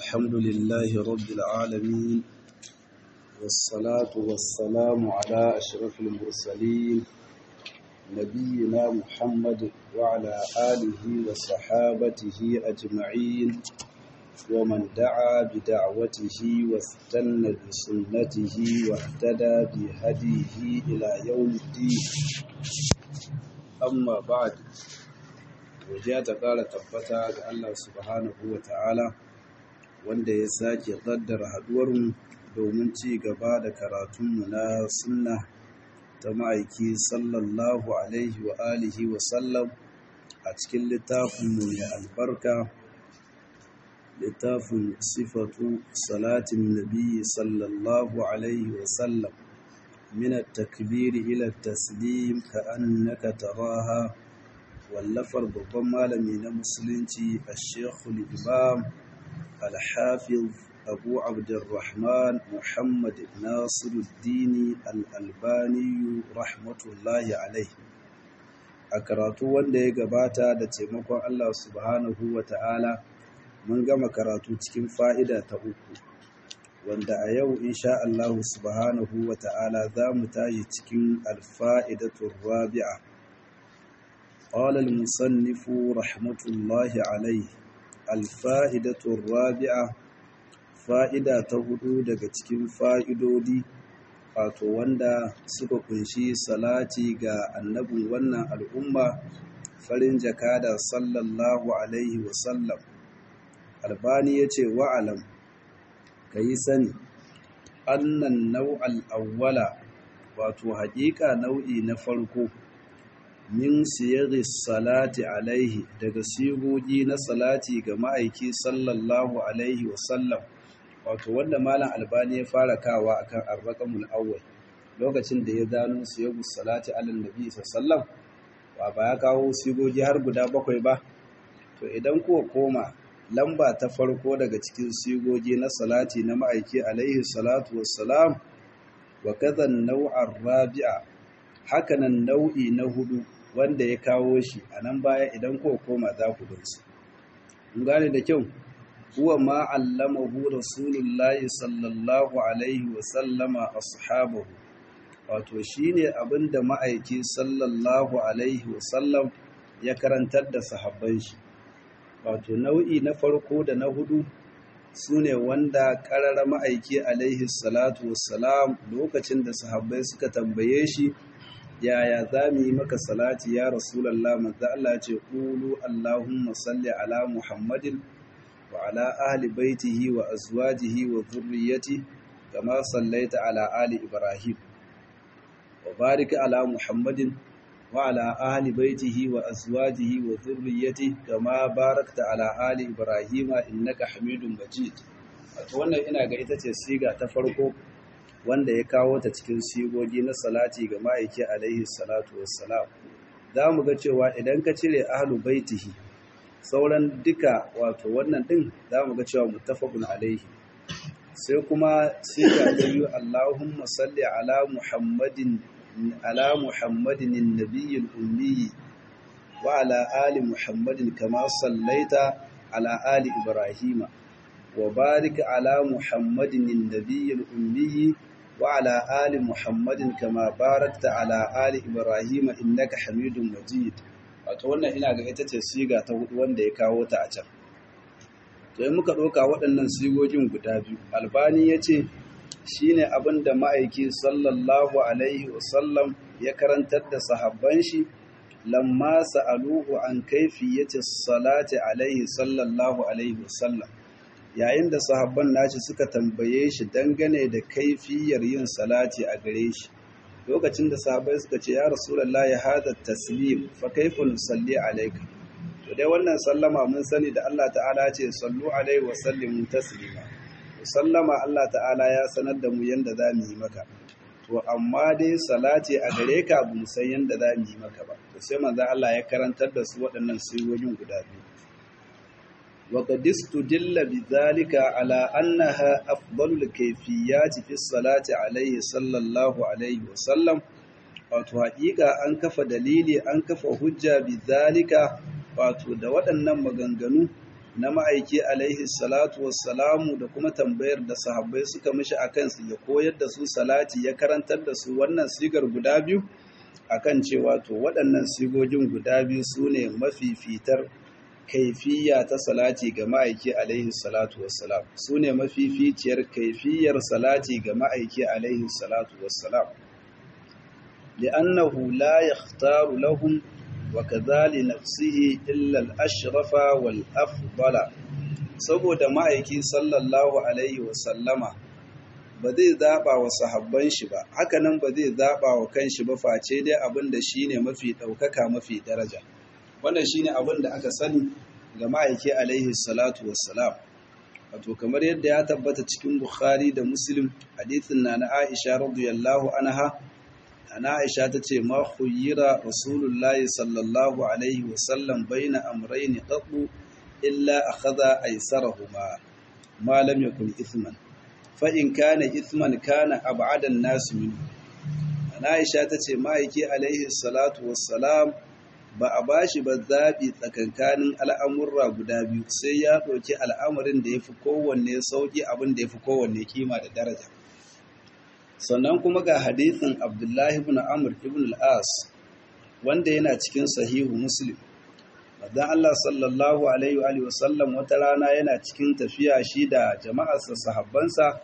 الحمد لله رب العالمين والصلاة والسلام على أشرف المرسلين نبينا محمد وعلى آله وصحابته أجمعين ومن دعا بدعوته واستنى بسنته واهتدى بهديه إلى يوم الدين أما بعد wajiya ta ƙara tabbata ga Allah subhanahu wa ta'ala wanda ya sake ƙaddara haɗuwarmu domin ci gaba da karatunmu na sunna ta ma'aiki sallallahu alaihi wa alihi wa sallam a cikin littafinmu mai albarka littafin sifatu salatin nabi sallallahu alaihi wa sallam min at-takbiri ila at-taslim ka annaka taraha wallafar babban malami na musulunci a shekul imam alhafiz abu abdurrahman muhammad nasiruddini al'albaniyu rahmatullahi alai a karatu wanda ya gabata da taimakon allah subhanahu wa ta'ala mun gama karatu cikin fa'ida ta uku wanda a yau insha allahu subhanahu wa ta'ala za mu tashi cikin alfa'idatun rabi'a قال المصنف رحمة الله عليه الفائدة الرابعة فائدة تهدو daga cikin fa'idodi wato wanda suka kunshi salati ga annabin wannan al'umma farin jakada sallallahu alaihi wasallam albani ya ce wa'alam ka yi sani annan nau'al awwala wato haƙiƙa nau'i na farko min siyari salati alaihi daga sigogi na salati ga ma'aiki sallallahu alaihi wasallam wato wanda malam albani ya fara kawa akan arraqamul awwal lokacin da ya gano siyagu salati alal nabi sallallahu wa ba ya kawo sigogi har guda bakwai ba to idan kuwa koma lamba ta farko daga cikin sigogi na salati na ma'aiki alaihi salatu wassalam wa kadhan nau'ar rabi'a hakanan nau'i na hudu wanda ya kawo shi a nan baya idan ko koma za ku gansu. Mun gane da kyau, huwa ma allamahu Rasulullahi sallallahu Alaihi wasallama ashabahu wato shi ne abinda ma'aiki sallallahu Alaihi wasallam ya karantar da sahabban shi. Wato nau'i na farko da na hudu su ne wanda ƙarara ma'aiki alaihi salatu wassalam lokacin da sahabbai suka tambaye shi yaya za mu yi maka salati ya rasulallah manzo Allah ce qulu allahumma salli ala muhammadin wa ala ahli baitihi wa azwajihi wa dhurriyyati kama sallaita ala ali ibrahim wa barik ala muhammadin wa ala ahli baitihi wa azwajihi wa dhurriyyati kama barakta ala ali ibrahim innaka hamidum majid wato wannan ina ga ita ce siga ta farko wanda ya kawo ta cikin sigogi na salati ga ma'aiki alaihi salatu wassalam za mu ga cewa idan ka cire ahlu baitihi sauran duka wato wannan din za mu ga cewa muttafaqun alaihi sai kuma siga ta biyu Allahumma salli ala Muhammadin ala Muhammadin nabiyil ummi wa ala ali Muhammadin kama sallaita ala ali Ibrahima wa barik ala Muhammadin nabiyil ummi وعلى آل محمد كما باركت على آل إبراهيم إنك حميد مجيد wato wannan ina ga ita ce siga ta hudu wanda ya kawo ta a can to in muka ɗauka waɗannan sigogin guda biyu albani ya ce shi ne abin da ma'aiki sallallahu alaihi wasallam ya karantar da sahabban shi lamma sa'aluhu an kaifiyyati salati alaihi sallallahu alaihi wasallam yayin da sahabban nashi suka tambaye shi dangane da kaifiyar yin salati a gare shi lokacin da sahabbai suka ce ya rasulullah ya hada taslim fa kaifa nusalli alayka to dai wannan sallama mun sani da Allah ta'ala ce sallu alaihi wa sallimu taslima sallama Allah ta'ala ya sanar da mu yanda za mu yi maka to amma dai salati a gare ka bu mu san yanda za mu yi maka ba to sai manzo Allah ya karantar da su waɗannan sirrojin guda biyu وقد استدل بذلك على أنها أفضل الكيفيات في الصلاة عليه صلى الله عليه وسلم wato haƙiƙa an kafa dalili an kafa hujja bi zalika wato da waɗannan maganganu na ma'aiki alaihi salatu wassalamu da kuma tambayar da sahabbai suka mishi a kansu ya koyar da su salati ya karantar da su wannan sigar guda biyu akan cewa to waɗannan sigogin guda biyu su ne mafifitar kaifiya ta salati ga ma'aiki alaihi salatu wassalam su ne mafificiyar kaifiyar salati ga ma'aiki alaihi salatu wassalam li'annahu la yakhtaru lahum wa kadhali nafsihi illa al-ashrafa wal afdala saboda ma'aiki sallallahu alaihi wasallama ba zai zaɓa wa sahabban shi ba hakanan ba zai zaɓa wa kanshi ba face dai abin da shi ne mafi ɗaukaka mafi daraja wannan shi ne abin da aka sani ga ma'aiki alaihi salatu wassalam wato kamar yadda ya tabbata cikin bukhari da muslim hadithin na na aisha radiyallahu anha ana aisha ta ce ma khuyira rasulullahi sallallahu alaihi wasallam baina amrayni qattu illa akhadha aysarahuma ma lam yakun ithman fa'in kana ithman kana abadan nasu minu. Aisha ta ce ma'aiki alaihi salatu wassalam ba a ba shi ba zaɓi tsakankanin al'amurra guda biyu sai ya ɗauki al'amarin da ya fi kowanne sauƙi abin da ya fi kowanne kima da daraja. Sannan kuma ga hadithin Abdullahi ibn Amr ibn al'as wanda yana cikin sahihu Muslim. Madan Allah sallallahu Alaihi wa sallam wata rana yana cikin tafiya shi da jama'arsa sahabbansa,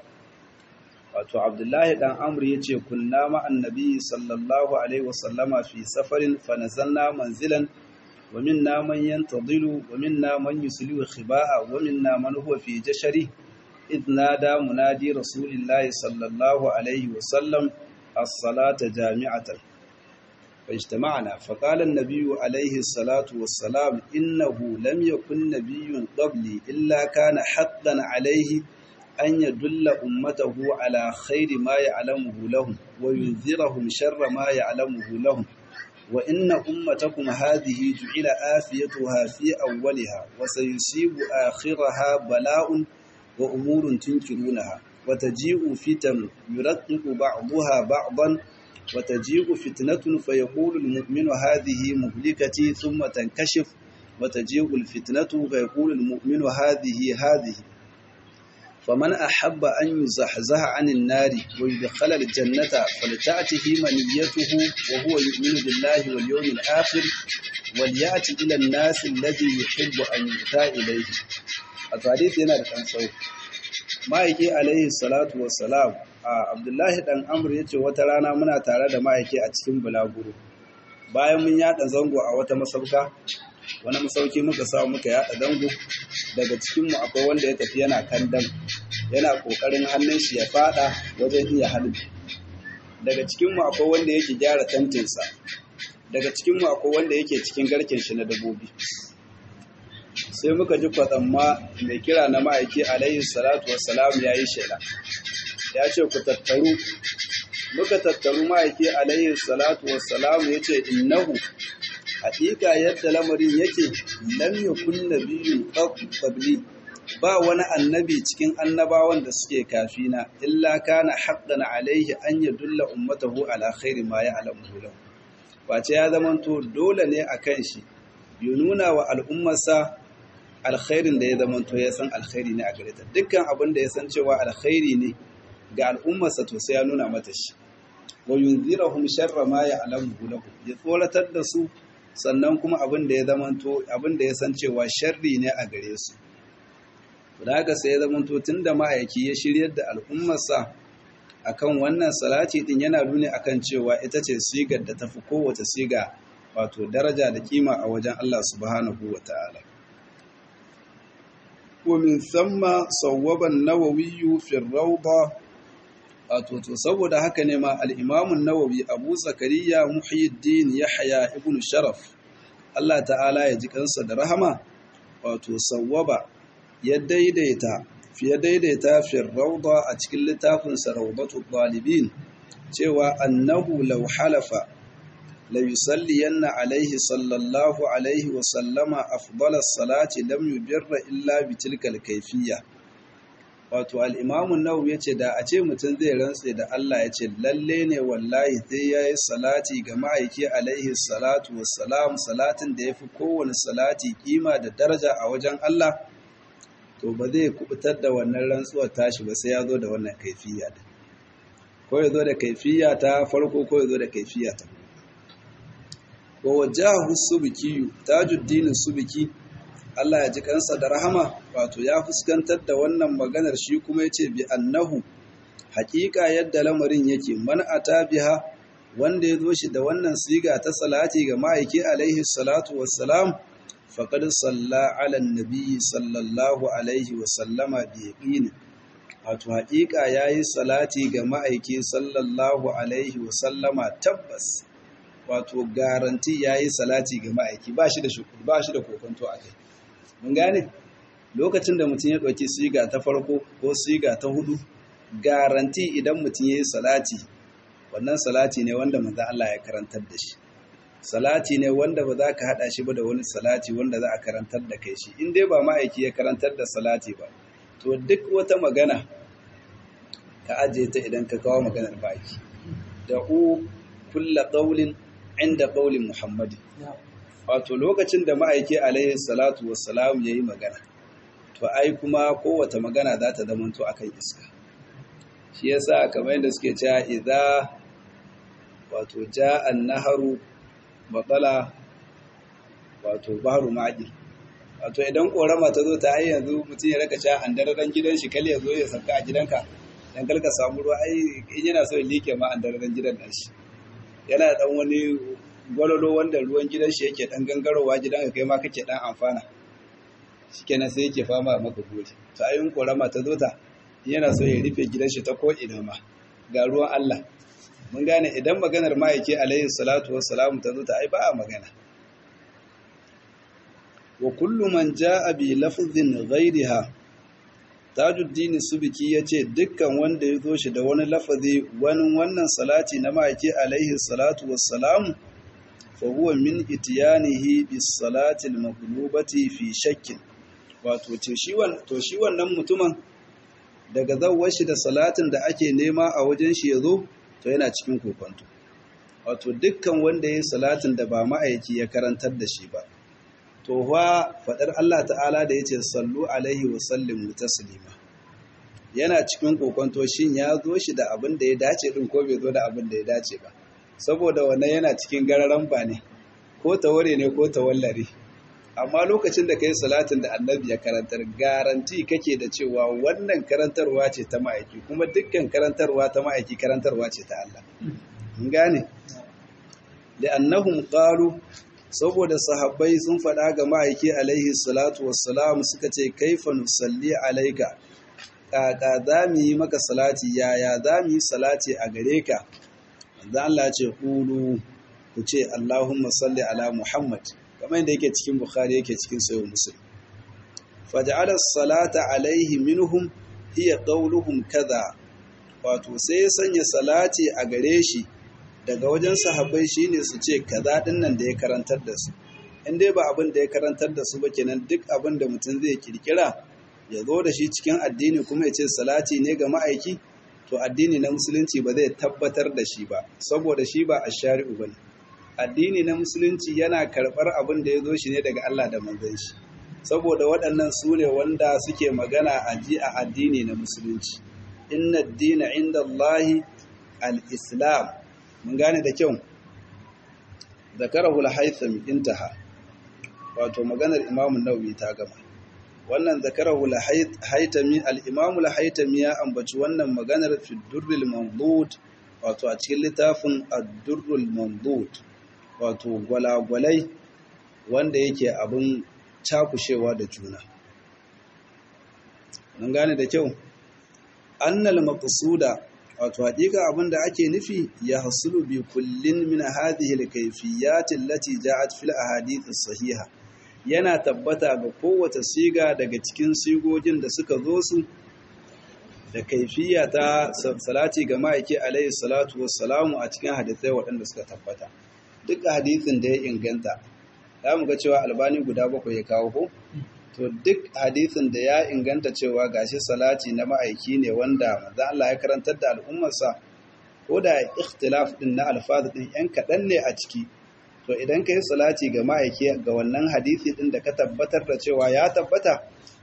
wato Abdullahi ɗan Amr ya ce, Kunna ma'an nabi sallallahu Alaihi wasallama fi safarin fanazanna manzilan, wa minna man yantadilu, wa minna man yusliu khiba'a, wa minna man huwa fi jashari, idh nada munadi Rasulillahi sallallahu Alaihi wasallam as-salata jami'atan. فاجتمعنا فقال النبي عليه الصلاة والسلام إنه لم يكن نبي قبلي إلا كان حقا عليه أن يدل أمته على خير ما يعلمه لهم وينذرهم شر ما يعلمه لهم وإن أمتكم هذه جعل آفيتها في أولها وسيصيب آخرها بلاء وأمور تنكرونها وتجيء فتن يرقق بعضها بعضا وتجيء فتنة فيقول المؤمن هذه مهلكتي ثم تنكشف وتجيء الفتنة فيقول المؤمن هذه هذه فمن أحب أن يزحزح عن النار ويدخل الجنة فلتأته منيته وهو يؤمن بالله واليوم الآخر وليأتي إلى الناس الذي يحب أن يؤتى إليه الحديث هنا الأنصار ما يجي عليه الصلاة والسلام a abdullahi dan amur ya ce wata rana muna tare da ma'aiki a cikin bulaguro bayan mun yada zango a wata masauka wani masauki muka samu muka yada zango daga cikinmu akwai wanda ya tafi yana kandan yana kokarin hannun shi ya fada wajen iya halin daga cikinmu akwai wanda yake gyara tantinsa daga cikinmu akwai wanda yake cikin garken shi na dabobi sai muka ji kwatsamma mai kira na ma'aiki alaihi salatu wassalam ya yi shela ya ce ku tattaru muka tattaru ma'aiki alaihi salatu wassalamu ya ce innahu haƙiƙa yadda lamarin yake lam yakun nabiyyun qabli ba wani annabi cikin annabawan da suke kafina illa kana haqqan alaihi an yadulla ummatahu ala khairi ma ya'lamu lahu wace ya zamanto dole ne akan shi ya nuna wa al'ummarsa alkhairin da ya zamanto ya san alkhairi ne a gare ta dukkan abin da ya san cewa alkhairi ne ga al'ummarsa to sai ya nuna mata shi wa yunzirahum sharra ma ya'lamu lahu ya tsoratar da su sannan kuma abin da ya zamanto abin da ya san cewa sharri ne a gare su da haka sai ya zamanto tunda ma'aiki ya shiryar da al'ummarsa akan wannan salati din yana nuni akan cewa ita ce sigar da tafi kowace siga wato daraja da kima a wajen Allah subhanahu wata'ala ومن ثم صوب النووي في الروضة wato to saboda haka ne ma al-Imam an-Nawawi Abu Zakariya Muhyiddin Yahya ibn Sharaf Allah ta'ala ya ji kansa da rahama wato sawwaba ya daidaita fiye daidaita fi rawda a cikin littafin sa Rawdatu Talibin cewa annahu law halafa la yusalliyanna alaihi sallallahu alaihi wa sallama afdalas salati lam yubirra illa bi tilkal kayfiyya wato al'imamun nau ya ce da a ce mutum zai rantse da Allah ya ce lalle ne wallahi sai ya yi salati ga ma'aiki alaihi salatu wassalam salatin da ya fi kowane salati kima da daraja a wajen Allah to ba zai kubutar da wannan rantsuwar tashi ba sai ya zo da wannan kaifiya da ko ya zo da kaifiya ta farko ko ya zo da kaifiya ta wa wajahu subki tajuddin subki Allah ya ji kansa da rahama wato ya fuskantar da wannan maganar shi kuma yace bi annahu haƙiƙa yadda lamarin yake man ata biha wanda ya zo shi da wannan siga ta salati ga ma'aiki alaihi salatu wassalam faqad salla ala nabi sallallahu alaihi wasallama bi yaqin wato haƙiƙa yayi salati ga ma'aiki sallallahu alaihi wasallama tabbas wato garanti yayi salati ga ma'aiki ba shi da shukuri ba shi da kokonto akai mun gane lokacin da mutum ya ɗauki siga ta farko ko siga ta hudu garanti idan mutum ya yi salati wannan salati ne wanda manzo Allah ya karantar da shi salati ne wanda ba za ka haɗa shi ba da wani salati wanda za a karantar da kai shi in dai ba ma'aiki ya karantar da salati ba to duk wata magana ka ajiye ta idan ka kawo maganar baki da u kulla qaulin inda qaulin muhammadi wato lokacin da ma'aiki alaihi salatu wassalam yayi magana to ai kuma kowace magana za ta zamanto akan iska shi yasa kamar yadda suke cewa idza wato ja'an naharu batala wato bahru ma'adi wato idan korama ta zo ta ai yanzu mutum ya raka cewa an dararen gidan shi kal ya zo ya sauka a gidanka dan kalka samu ruwa ai in yana so ya like ma an dararen gidan nan shi yana dan wani gwalolo wanda ruwan gidan shi yake dan gangarowa gidanka kai ma kake dan amfana shikenan sai yake fama maka gode to ayin korama ta zo ta yana so ya rufe gidan shi ta ko'ina ma ga ruwan Allah mun gane idan maganar ma'aike alayhi salatu wassalamu ta zo ta ai ba a magana wa kullu man ja'a bi lafzin ghayriha tajuddin subki yace dukkan wanda ya zo shi da wani lafazi wani wannan salati na ma'aike alayhi salatu wassalamu fa huwa min itiyanihi bis salati al maqlubati fi shakkin wato to shi wannan mutumin daga zawar shi da salatin da ake nema a wajen shi ya zo to yana cikin kokonto wato dukkan wanda ya yi salatin da ba ma'aiki ya karantar da shi ba to fa faɗar Allah ta'ala da ya ce sallu alaihi wa sallimu taslima yana cikin kokonto shin ya zo shi da abin da ya dace din ko bai zo da abin da ya dace ba saboda wannan yana cikin gararan ba ne ko taware ne ko tawallare amma lokacin da ka yi salatin da annabi ya karantar garanti kake da cewa wannan karantarwa ce ta ma'aiki kuma dukkan karantarwa ta ma'aiki karantarwa ce ta Allah gane da annahum qalu saboda sahabbai sun faɗa ga ma'aiki alaihi salatu wassalam suka ce kaifa nusalli alaika kaka za mu yi maka salati yaya za mu yi salati a gare ka manzo Allah ce qulu ku ce Allahumma salli ala Muhammad kamar yadda yake cikin Bukhari yake cikin Sahih Muslim faj'ala salata alaihi minhum hiya qawluhum kaza wato sai ya sanya salati a gare shi daga wajen sahabbai shine su ce kaza din nan da ya karantar da su in dai ba abin da ya karantar da su ba kenan duk abin da mutum zai kirkira ya zo da shi cikin addini kuma ya ce salati ne ga ma'aiki to addini na musulunci ba zai tabbatar da shi ba saboda shi ba ashari'u bane addini na musulunci yana karɓar abin da ya zo shi ne daga Allah da manzon shi saboda waɗannan su ne wanda suke magana a ji a addini na musulunci inna dina inda Allahi al-islam mun gane da kyau zakarahu al-haytham intaha wato maganar imamu nawawi ta gama wannan zakarahu al-haytami al-imamu al-haytami ya ambaci wannan maganar fi durrul mamdud wato a cikin littafin ad-durrul mamdud wato gwalagwalai wanda yake abin cakushewa da juna mun gane da kyau annal maqsuda wato hakika abinda ake nufi ya hasulu bi kullin min hadhihi al-kayfiyat allati ja'at fil ahadith as-sahiha yana tabbata ga kowace siga daga cikin sigogin da suka zo su da kaifiya ta salati ga ma'aiki alaihi salatu wassalamu a cikin hadisai waɗanda suka tabbata duk hadisin da ya inganta za mu ga cewa albani guda bakwai ya kawo ko to duk hadisin da ya inganta cewa gashi salati na ma'aiki ne wanda manzo Allah ya karantar da al'ummarsa ko da ikhtilaf din na alfaz din yan kaɗan ne a ciki to idan ka yi salati ga ma'aiki ga wannan hadisi din da ka tabbatar da cewa ya tabbata to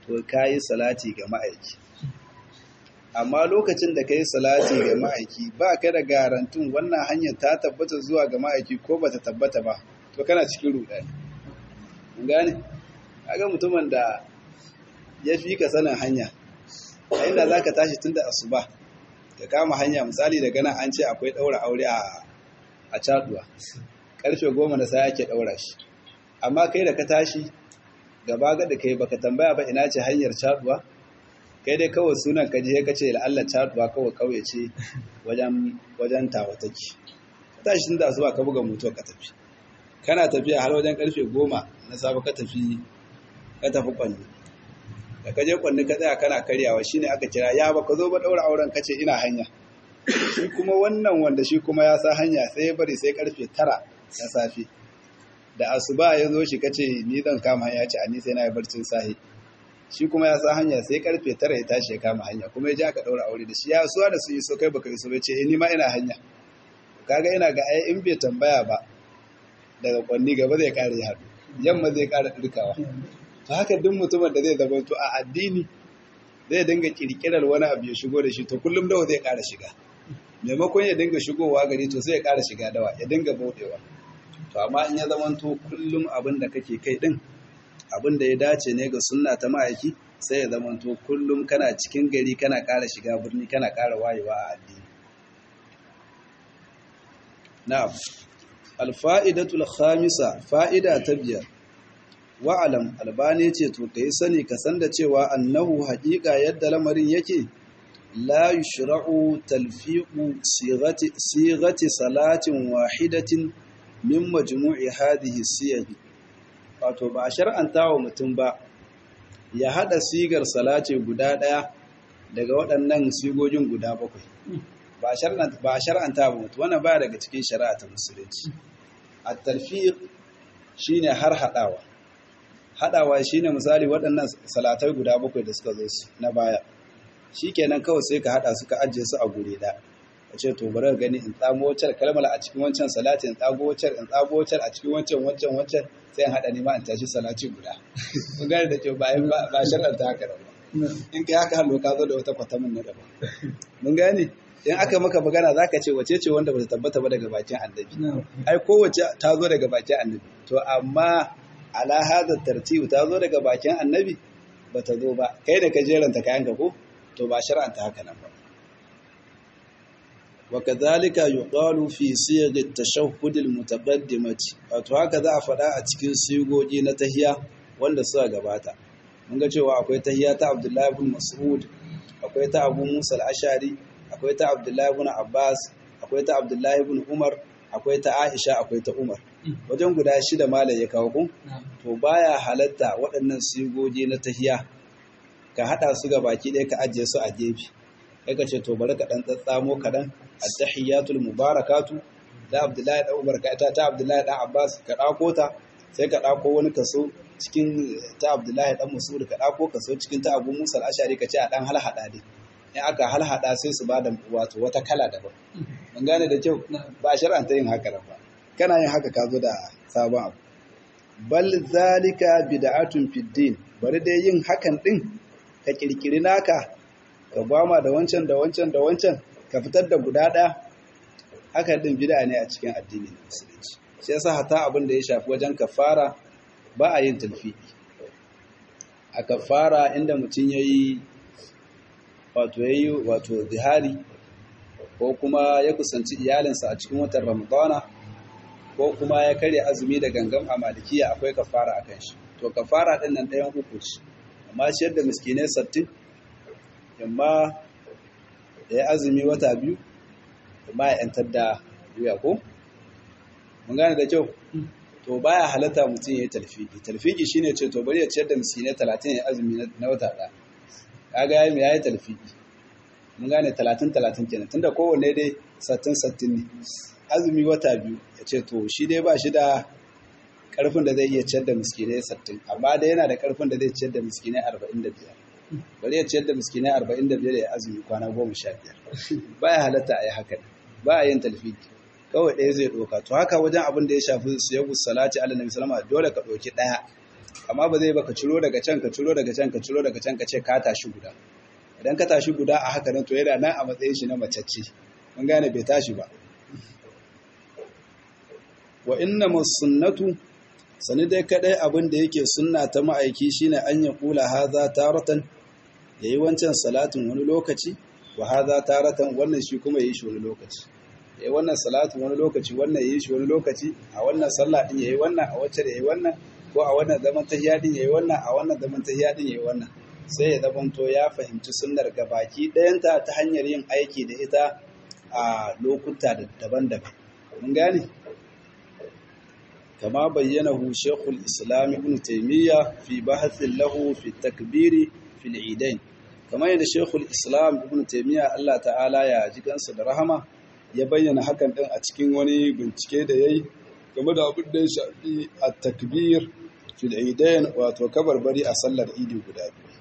to kayi salati ga ma'aiki amma lokacin da kayi salati ga ma'aiki ba ka da garantun wannan hanyar ta tabbata zuwa ga ma'aiki ko ba ta tabbata ba to kana cikin rudani mun gane kaga mutumin da ya fi ka sanin hanya a inda za ka tashi tun da asuba ka kama hanya misali daga nan an ce akwai ɗaura aure a caduwa ƙarfe goma na sai ake ɗaura shi amma kai da ka tashi gaba ga da kai baka tambaya ba ina ce hanyar caduwa kai dai kawai sunan ka je ka ce la'alla caduwa kawai kauye ce wajen wajen tawataki ka tashi tun da asuba ka buga moto ka tafi kana tafiya har wajen ƙarfe goma na safe ka tafi ka tafi kwanne da ka je kwanne ka tsaya kana karyawa shine aka kira ya baka zo ba daura auren kace ina hanya shi kuma wannan wanda shi kuma ya sa hanya sai ya bari sai karfe tara na safe da asuba ya zo shi kace ni zan kama hanya ce ani sai na yi barcin sahi shi kuma ya sa hanya sai karfe tara ya tashi ya kama hanya kuma ya je aka daura aure da shi ya suwa da su yi so kai baka iso bai ce eh ni ma ina hanya kaga ina ga ai in bai tambaya ba daga kwanni gaba zai kare ya haɗu yamma zai kara dirkawa to haka duk mutumin da zai zama to a addini zai dinga kirkirar wani abu ya shigo da shi to kullum dawa zai kara shiga maimakon ya dinga shigowa gari to sai ya kara shiga dawa ya dinga bauɗewa to amma in ya zama to kullum abin da kake kai din abin da ya dace ne ga sunna ta ma'aiki sai ya zama to kullum kana cikin gari kana kara shiga birni kana kara wayewa a addini na'am alfa'idatul khamisa fa'ida ta biyar wa'alam albani ce to ka yi sani ka san da cewa annahu haƙiƙa yadda lamarin yake la yushra'u talfiqu sighati sighati salatin wahidatin min majmu'i hadhihi siyaghi wato ba a shar'anta wa mutum ba ya hada sigar salati guda daya daga waɗannan sigogin guda bakwai ba shar'anta ba shar'anta ba mutum wannan baya daga cikin shari'a ta musulunci at-talfiq shine har hadawa haɗawa shi ne misali waɗannan salatai guda bakwai da suka zo su na baya shi kenan kawai sai ka haɗa suka ajiye su a guri ɗaya a ce to bari gani in tsamo wacce kalmar a cikin wancan salati in tsago wacce in tsago wacce a cikin wancan wancan wancan sai in haɗa nima in tashi salati guda mun gane da ke bayan ba shar'ar ta haka ba in kai haka hallo ka zo da wata kwatamin na daban mun gane in aka maka magana zaka ce wace ce wanda ba ta tabbata ba daga bakin annabi ai kowace ta zo daga bakin annabi to amma ala hada tartibu ta zo daga bakin annabi ba ta zo ba kai da ka jeranta kayanka ko to ba shar'anta haka nan ba wa kadhalika yuqalu fi siyag at-tashahhud al-mutaqaddimati wato haka za a faɗa a cikin sigogi na tahiya wanda suka gabata mun ga cewa akwai tahiya ta Abdullahi ibn Mas'ud akwai ta Abu Musa al-Ashari akwai ta Abdullahi ibn Abbas akwai ta Abdullahi ibn Umar akwai ta Aisha akwai ta Umar wajen guda shida malai ya kawo kun to baya halatta waɗannan sigogi na tahiya ka hada su ga baki ɗaya ka ajiye su a gefe ka ce to bari ka dan tsatsamo kaɗan at-tahiyatul mubarakatu da Abdullahi da Umar ka ta Abdullahi da Abbas ka ɗako ta sai ka ɗako wani kaso cikin ta Abdullahi dan Mas'ud ka ɗako kaso cikin ta Abu Musa al-Ashari ka ce a dan halhada dai in aka halhada sai su bada wato wata kala daban mun gane da kyau ba shar'anta yin haka ba kana yin haka ka zo da sabon abu bal zalika bid'atun fid din bari dai yin hakan din ka kirkiri naka ka gwama da wancan da wancan da wancan ka fitar da guda ɗaya haka din bid'a ne a cikin addinin musulunci shi yasa hata abin da ya shafi wajen kafara ba a yin talfiki a kafara inda mutum yayi wato yayi wato zihari ko kuma ya kusanci iyalinsa a cikin watan ramadana ko kuma ya karya azumi da gangan a malikiya akwai kafara a kan shi to kafara ɗin nan ɗayan uku ce amma ciyar da miskinai sattin yamma ya yi azumi wata biyu amma ya ‘yantar da wuya ko? mun gane da kyau to baya halatta mutum ya yi talfiki talfiki shine ce to bari ya ciyar da miskinai talatin ya azumi na wata ɗaya kaga ya yi ya yi talfiki mun gane talatin talatin kenan tunda kowanne dai sattin sattin ne azumi wata biyu ya ce to shi dai ba shi da karfin da zai iya ciyar da miskinai sattin amma dai yana da karfin da zai ciyar da miskinai arba'in da biyar bari ya ciyar da miskinai arba'in da biyar ya azumi kwana goma sha biyar ba ya halatta a yi haka ba a yin talfiki kawai ɗaya zai ɗauka to haka wajen abin da ya shafi siyagu salati ala nabi salama dole ka ɗauki ɗaya amma ba zai ba ka ciro daga can ka ciro daga can ka ciro daga can ka ce ka tashi guda idan ka tashi guda a haka nan to yana nan a matsayin shi na macacce mun gane bai tashi ba wa inna sunnatu sani dai kadai abin da yake sunna ta ma'aiki shine an ya kula haza taratan yayi wancan salatin wani lokaci wa haza taratan wannan shi kuma yayi shi wani lokaci yayi wannan salatin wani lokaci wannan yayi shi wani lokaci a wannan sallah din yayi wannan a wacce da yayi wannan ko a wannan zaman tahiyya din yayi wannan a wannan zaman tahiyya din yayi wannan sai ya zamanto ya fahimci sunnar gabaki ɗayanta ta hanyar yin aiki da ita a lokuta daban-daban mun gane كما بينه شيخ الإسلام ابن تيمية في بحث له في التكبير في العيدين كما يد شيخ الإسلام ابن تيمية الله تعالى يا جيكان صدرهما ya bayyana hakan din a cikin wani bincike da yayi game da abin da ya shafi at-takbir fil idain wato kabarbari a sallar idi guda biyu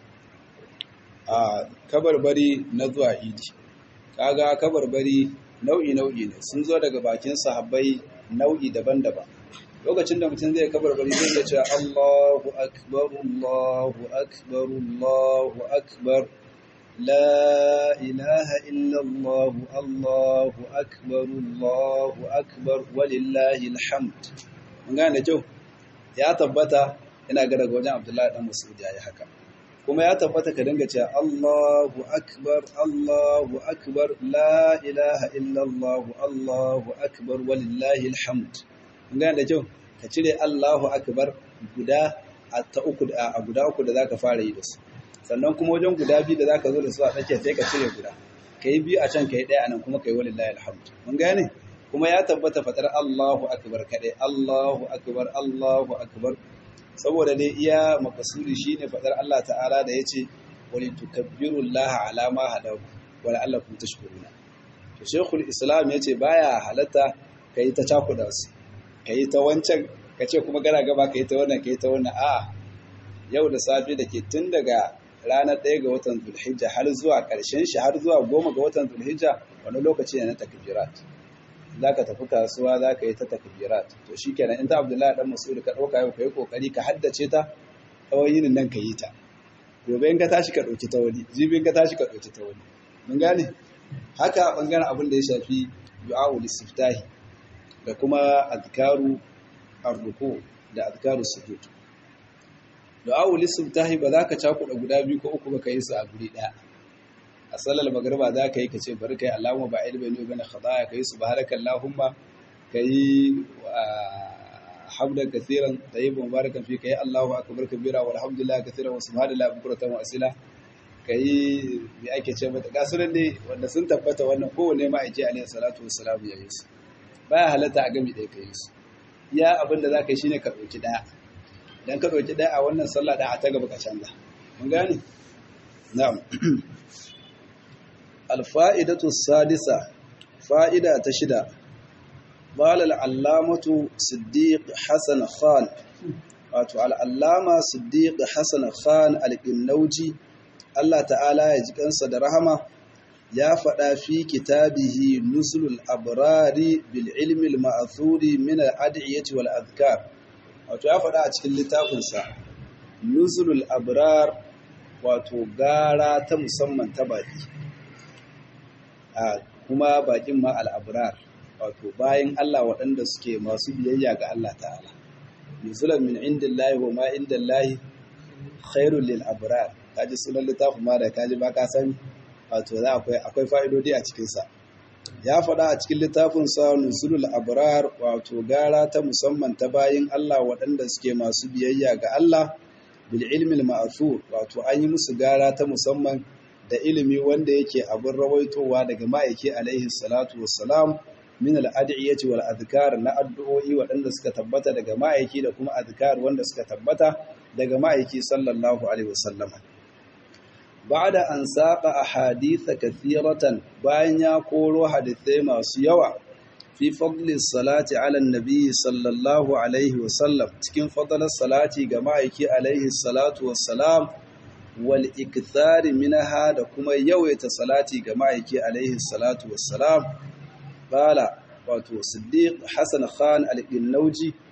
a kabarbari na zuwa idi kaga kabarbari nau'i nau'i ne sun zo daga bakin sahabbai nau'i daban-daban lokacin da mutum zai kabar bari zai ce Allahu akbar Allahu akbar Allahu akbar la ilaha illa Allah Allahu akbar Allahu akbar walillahi alhamd mun gane kyau ya tabbata ina ga daga wajen Abdullahi dan Mas'ud yayi haka kuma ya tabbata ka dinga cewa Allahu akbar Allahu akbar la ilaha illa Allah Allahu akbar walillahi alhamd gane da kyau ka cire Allahu akbar guda a ta uku a guda uku da zaka fara yi da su sannan kuma wajen guda biyu da zaka zo da su a tsakiya sai ka cire guda kai biyu a can kai ɗaya anan kuma kai walillahi alhamd mun gane kuma ya tabbata fatar Allahu akbar kadai Allahu akbar Allahu akbar saboda dai iya makasudi shine fadar Allah ta'ala da yace wali tukabbiru Allah ala ma hadaku wa la'allakum tashkuruna to shaykhul islam yace baya halatta kai ta cakuda su ka yi ta wancan ka ce kuma gara gaba ka yi ta wannan ka yi ta wannan a yau da safe da ke tun daga ranar ɗaya ga watan zulhijja har zuwa ƙarshen shi har zuwa goma ga watan zulhijja wani lokaci ne na takbirat za ka tafi kasuwa za ka yi ta takbirat to shi kenan in ta abdullahi dan mas'ud ka ɗauka yau ka yi ƙoƙari ka haddace ta tsawon yinin nan ka yi ta gobe in ka tashi ka ɗauki ta wani jibi in ka tashi ka ɗauki ta wani mun gane haka ɓangaren abin da ya shafi du'a'ul istiftahi da kuma azkaru arruku da azkaru sujud du'a'u lisubtahi ba za ka cakuɗa guda biyu ko uku ba ka yi su a guri ɗaya a sallar magriba za ka yi ka ce bari kai Allahumma ba ilmi ne bane khadaya ka yi subhanaka Allahumma ka yi hamdan kaseeran tayyiban mubarakan fi ka yi Allahu akbar kabira walhamdulillah kaseeran wa subhanallahi bukratan wa asila ka yi me ake ce mata gasunan ne wanda sun tabbata wannan kowane ma ake alaihi salatu wassalam ya yi su baya halatta a gami ɗaya ka yi su iya abin da za ka yi shine ka ɗauki ɗaya idan ka ɗauki ɗaya a wannan sallah ɗaya a ta gaba ka canza mun gane na'am alfa'idatu sadisa fa'ida ta shida qala al-allamatu siddiq hasan khan wato al-allama siddiq hasan khan al-qinnauji Allah ta'ala ya ji kansa da rahama ya faɗa fi kitabihi nusulul abrari bil ilmi al ma'thuri min al ad'iyati wal azkar wato ya faɗa a cikin littafinsa nusulul abrar wato gara ta musamman ta baki a kuma bakin ma al abrar wato bayan Allah waɗanda suke masu biyayya ga Allah ta'ala nusulan min indillahi wa ma indallahi khairul lil abrar kaji sunan littafin ma da kaji ba ka sani wato za akwai akwai fa'idodi a cikinsa ya faɗa a cikin littafinsa nusulul abrar wato gara ta musamman ta bayin Allah waɗanda suke masu biyayya ga Allah bil ilmi ma'thur wato an yi musu gara ta musamman da ilimi wanda yake abin rawaitowa daga ma'aiki alaihi salatu wassalam min al-ad'iyati wal adhkar na addu'o'i waɗanda suka tabbata daga ma'aiki da kuma adhkar wanda suka tabbata daga ma'aiki sallallahu alaihi wasallam ba'da an saqa ahadith kathiratan bayan ya koro hadithai masu yawa fi fadli salati ala nabi sallallahu alaihi wasallam cikin fadlar salati ga ma'aiki alaihi salatu wassalam wal ikthari minha da kuma yawaita salati ga ma'aiki alaihi salatu wassalam qala wato siddiq hasan khan al-qinnauji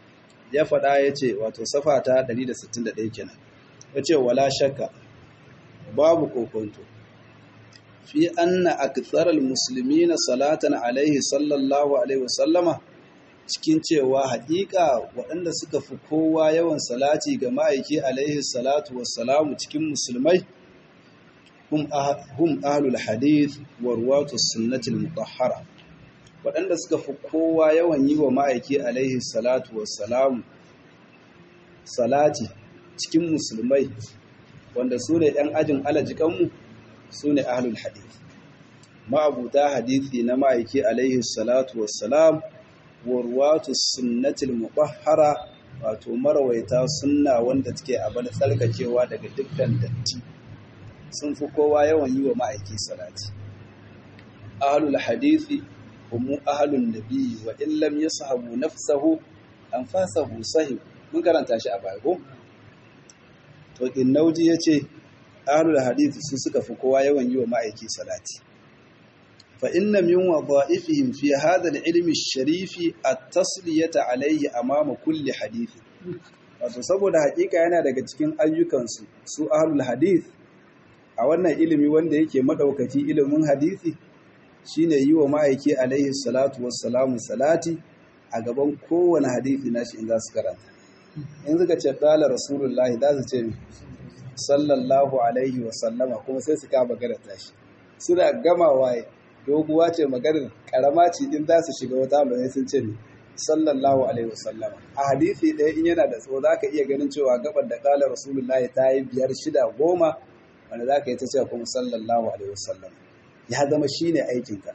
ya faɗa ya ce wato safa ta 161 kenan ya ce wala shakka babu kokonto fi anna aktharal muslimina salatan alaihi sallallahu alaihi wasallama cikin cewa haƙiƙa waɗanda suka fi kowa yawan salati ga ma'aiki alaihi salatu wassalamu cikin musulmai hum ahlul hadith wa ruwatu sunnatul mutahhara waɗanda suka fi kowa yawan yi wa ma'aiki alaihi salatu wassalamu salati cikin musulmai wanda su ne ‘yan ajin alajikanmu su ne ahlul hadith ma'abuta hadithi na ma'aiki alaihi salatu wassalam warwatu sunnatul mubahara wato marawaita sunna wanda take abin tsarkakewa daga dukkan datti sun fi kowa yawan yi wa ma'aiki salati ahlul hadithi هم أهل النبي وإن لم يصحبوا نفسه أنفاسه صحيح mun karanta shi a baya ko to innauji yace ahlul hadith su suka fi kowa yawan yi wa ma'aiki salati fa inna min wadha'ifihim fi hadha al-ilmi ash-sharifi at-tasliyata alayhi amama kulli hadith wato saboda hakika yana daga cikin ayyukansu su ahlul hadith a wannan ilimi wanda yake madaukaki ilimin hadisi shine yi wa ma'aiki alaihi salatu wassalamu salati a gaban kowane hadithi nashi in za su karanta in suka ce ƙala rasulullahi za su ce sallallahu alaihi wasallama kuma sai su kama garanta shi suna gamawa doguwa ce maganar karama ce in za su shiga wata mai sun ce sallallahu alaihi wasallama a hadithi ɗaya in yana da tsawo za ka iya ganin cewa gabar da ƙala rasulullahi ta yi biyar shida goma wanda za ka yi ta cewa kuma sallallahu alaihi wasallama ya zama shi ne aikinka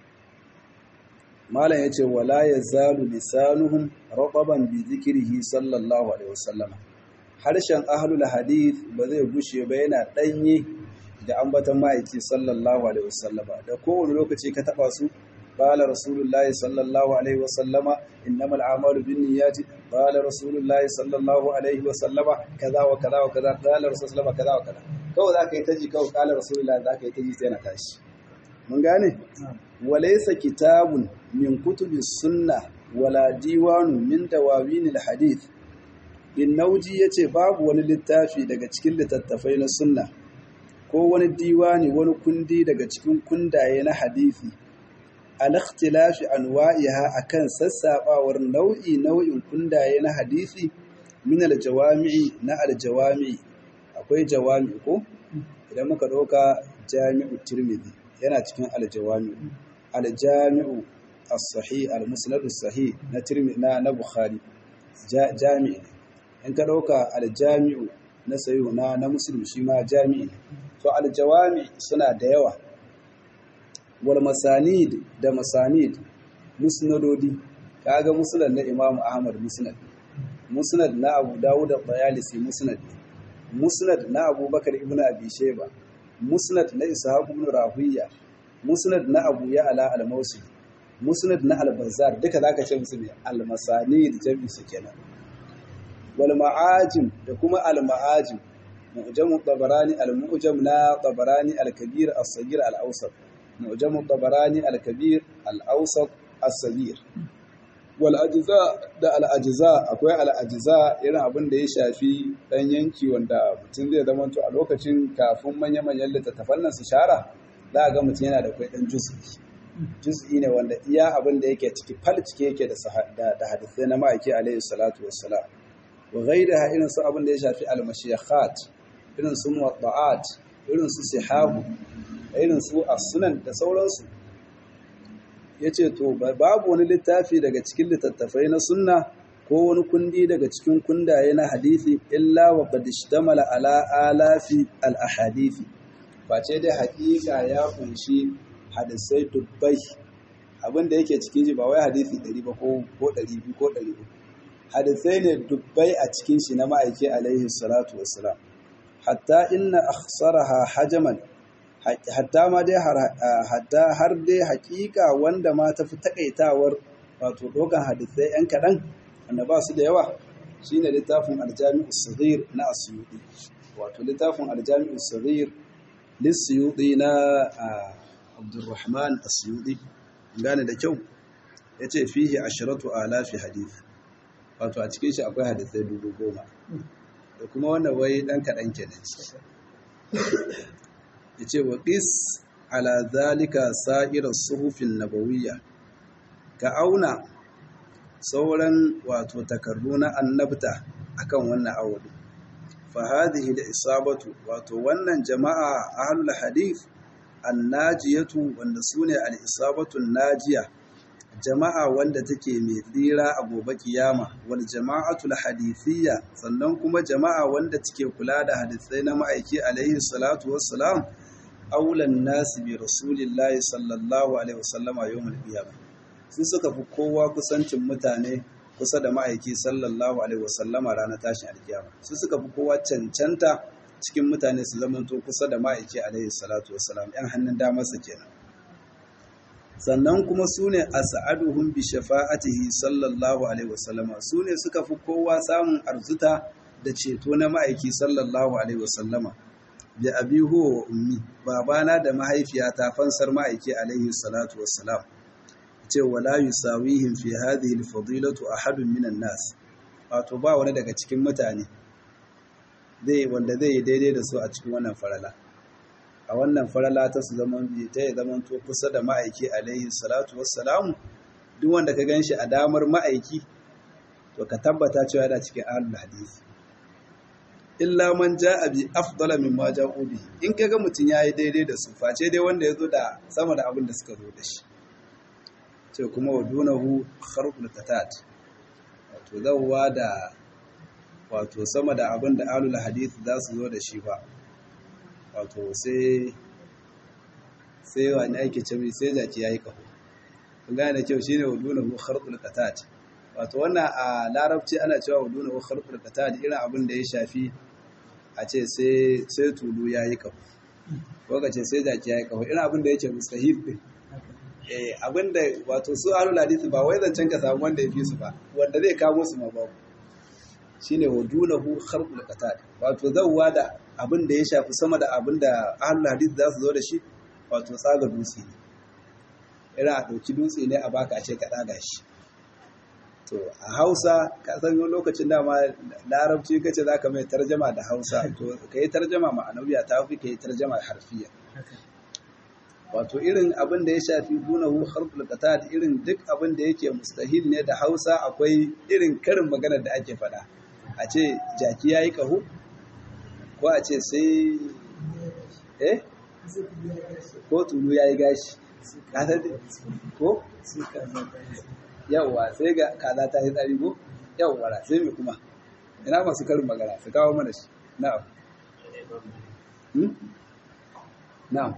malam ya ce wala ya zalu lisanuhum raqaban bi zikrihi sallallahu alaihi wasallama harshen ahlul hadith ba zai gushe ba yana danye da ambatan ma'aiki sallallahu alaihi wasallama da kowane lokaci ka taba su qala rasulullahi sallallahu alaihi wasallama innamal a'malu binniyati qala rasulullahi sallallahu alaihi wasallama kaza wa kaza wa kaza qala rasulullahi kaza wa kaza kawai zaka yi taji kawai qala rasulullahi zaka yi taji sai na tashi mun gane walaysa kitabun min kutubi sunna wala diwanun min dawawinil hadith bin nauji yace babu wani littafi daga cikin littattafai na sunna ko wani diwani wani kundi daga cikin kundaye na hadisi al ikhtilafi anwa'iha akan sassabawar nau'i nau'in kundaye na hadisi min al jawami'i na al jawami'i akwai jawami ko idan muka dauka jami'u tirmidhi yana cikin aljawami aljami'u as-sahih al-musnad as-sahih na tirmi na na bukhari jami'i in ka dauka aljami'u na sayo na na muslim shi ma jami'i to aljawami suna da yawa wal masanid da masanid musnadodi kaga musnad na imam ahmad musnad musnad na abu dawud at-tayalisi musnad musnad na abubakar ibnu abi shayba musnad na ishaq ibn rahuya musnad na abu ya'la al-mawsi musnad na al-bazzar duka zaka ce musu ne al-masanid jami su kenan wal ma'ajim da kuma al-ma'ajim mu'jam tabarani al-mu'jam na tabarani al-kabir as-saghir al-awsat mu'jam tabarani al-kabir al-awsat as-saghir wal ajza da al ajza akwai al ajza irin abin da ya shafi dan yanki wanda mutum zai zama to a lokacin kafin manya manyan littattafan nan su shara za a ga mutum yana da kai dan juz'i juz'i ne wanda iya abin da yake ciki fal cike yake da da hadisai na ma'aiki alaihi salatu wassalam wa ghayraha irin su abin da ya shafi al mashiyakhat irin su muwadda'at irin su sihahu irin su as-sunan da sauransu ya ce to babu wani littafi daga cikin littattafai na sunna ko wani kundi daga cikin kundaye na hadithi illa wa qad ishtamala ala alafi al ahadithi face dai hakika ya kunshi hadisai dubbai abin da yake cikin shi ba wai hadisi 100 ba ko ko 200 ko 300 hadisai ne dubbai a cikin shi na ma'aiki alaihi salatu wassalam hatta inna akhsaraha hajaman hatta ma dai hatta har dai hakika wanda ma tafi takaitawar wato dokan hadisai yan kaɗan wanda ba su da yawa shine littafin aljami'u saghir na asyudi wato littafin aljami'u saghir lisyudi na abdurrahman asyudi gane da kyau yace fihi asharatu alafi hadith wato a cikin shi akwai hadisai dubu goma da kuma wannan wai ɗan kaɗan kenan ciki ya ce wa ƙis ala zalika sa'irar suhufin nabawiyya ka auna sauran wato takardu na annabta akan wannan awali fa hadhihi da isabatu wato wannan jama'a ahlul hadith annajiyatu wanda sune al-isabatu najiya jama'a wanda take mai tsira a gobe kiyama wal jama'atul hadithiyya sannan kuma jama'a wanda take kula da hadisai na ma'aiki alaihi salatu wassalam aulan nasi bi rasulillahi sallallahu alaihi wasallama yawmul qiyamah sun suka fi kowa kusancin mutane kusa da ma'aiki sallallahu alaihi wasallama ranar tashin alkiyama sun suka fi kowa cancanta cikin mutane su zamanto kusa da ma'aiki alaihi salatu wassalam yan hannun damarsa kenan sannan kuma su ne a sa'aduhun bi shafa'atihi sallallahu alaihi wasallama su ne suka fi kowa samun arzuta da ceto na ma'aiki sallallahu alaihi wasallama da abi huwa wa ummi babana da mahaifiyata fansar ma'aiki alaihi salatu wassalam ce wala yusawihim fi hadhihi al-fadilatu ahadun minan nas wato ba wani daga cikin mutane zai wanda zai yi daidai da su a cikin wannan farala a wannan farala ta su zaman ta ya zaman to kusa da ma'aiki alaihi salatu wassalamu duk wanda ka ganshi a damar ma'aiki to ka tabbata cewa yana cikin ahlul hadisi illa man ja'a bi afdala mimma ja'u bi in kaga mutun yayi daidai da su face dai wanda yazo da sama da abin da suka zo da shi ce kuma wa dunahu kharqul qatat wato zawwa da wato sama da abin da ahlul hadith za su zo da shi ba wato sai sai wani ake ce mai sai jaki yayi kaho kun gane da kyau shine wa dunahu kharqul qatat wato wannan a larabci ana cewa wa dunahu kharqul qatat irin abin da ya shafi a ce sai sai tulu yayi kaho ko ka ce sai jaki yayi kaho irin abin da yake mustahil din eh abinda wato su ahlul hadith ba wai zancen ka samu wanda ya fi su ba wanda zai kamo su ma babu shine wadunahu kharqul qatat wato zawwa da abin da ya shafi sama da abin da ahlul hadith za su zo da shi wato tsaga dutse ne irin a ɗauki dutse ne a baka a ce ka ɗaga shi to a hausa ka san lokacin dama larabci kace za ka mai tarjama da hausa to ka yi tarjama ma'anawiya ta fi ka yi tarjama harfiya wato irin abin da ya shafi dunahu harful qatad irin duk abin da yake mustahil ne da Hausa akwai irin karin magana da ake faɗa a ce jaki yayi kaho ko a ce sai eh ko tulu yayi gashi kaza ko yawa sai ga kaza ta yi tsari ko yawa sai me kuma ina masu karin magana su kawo mana shi na'am na'am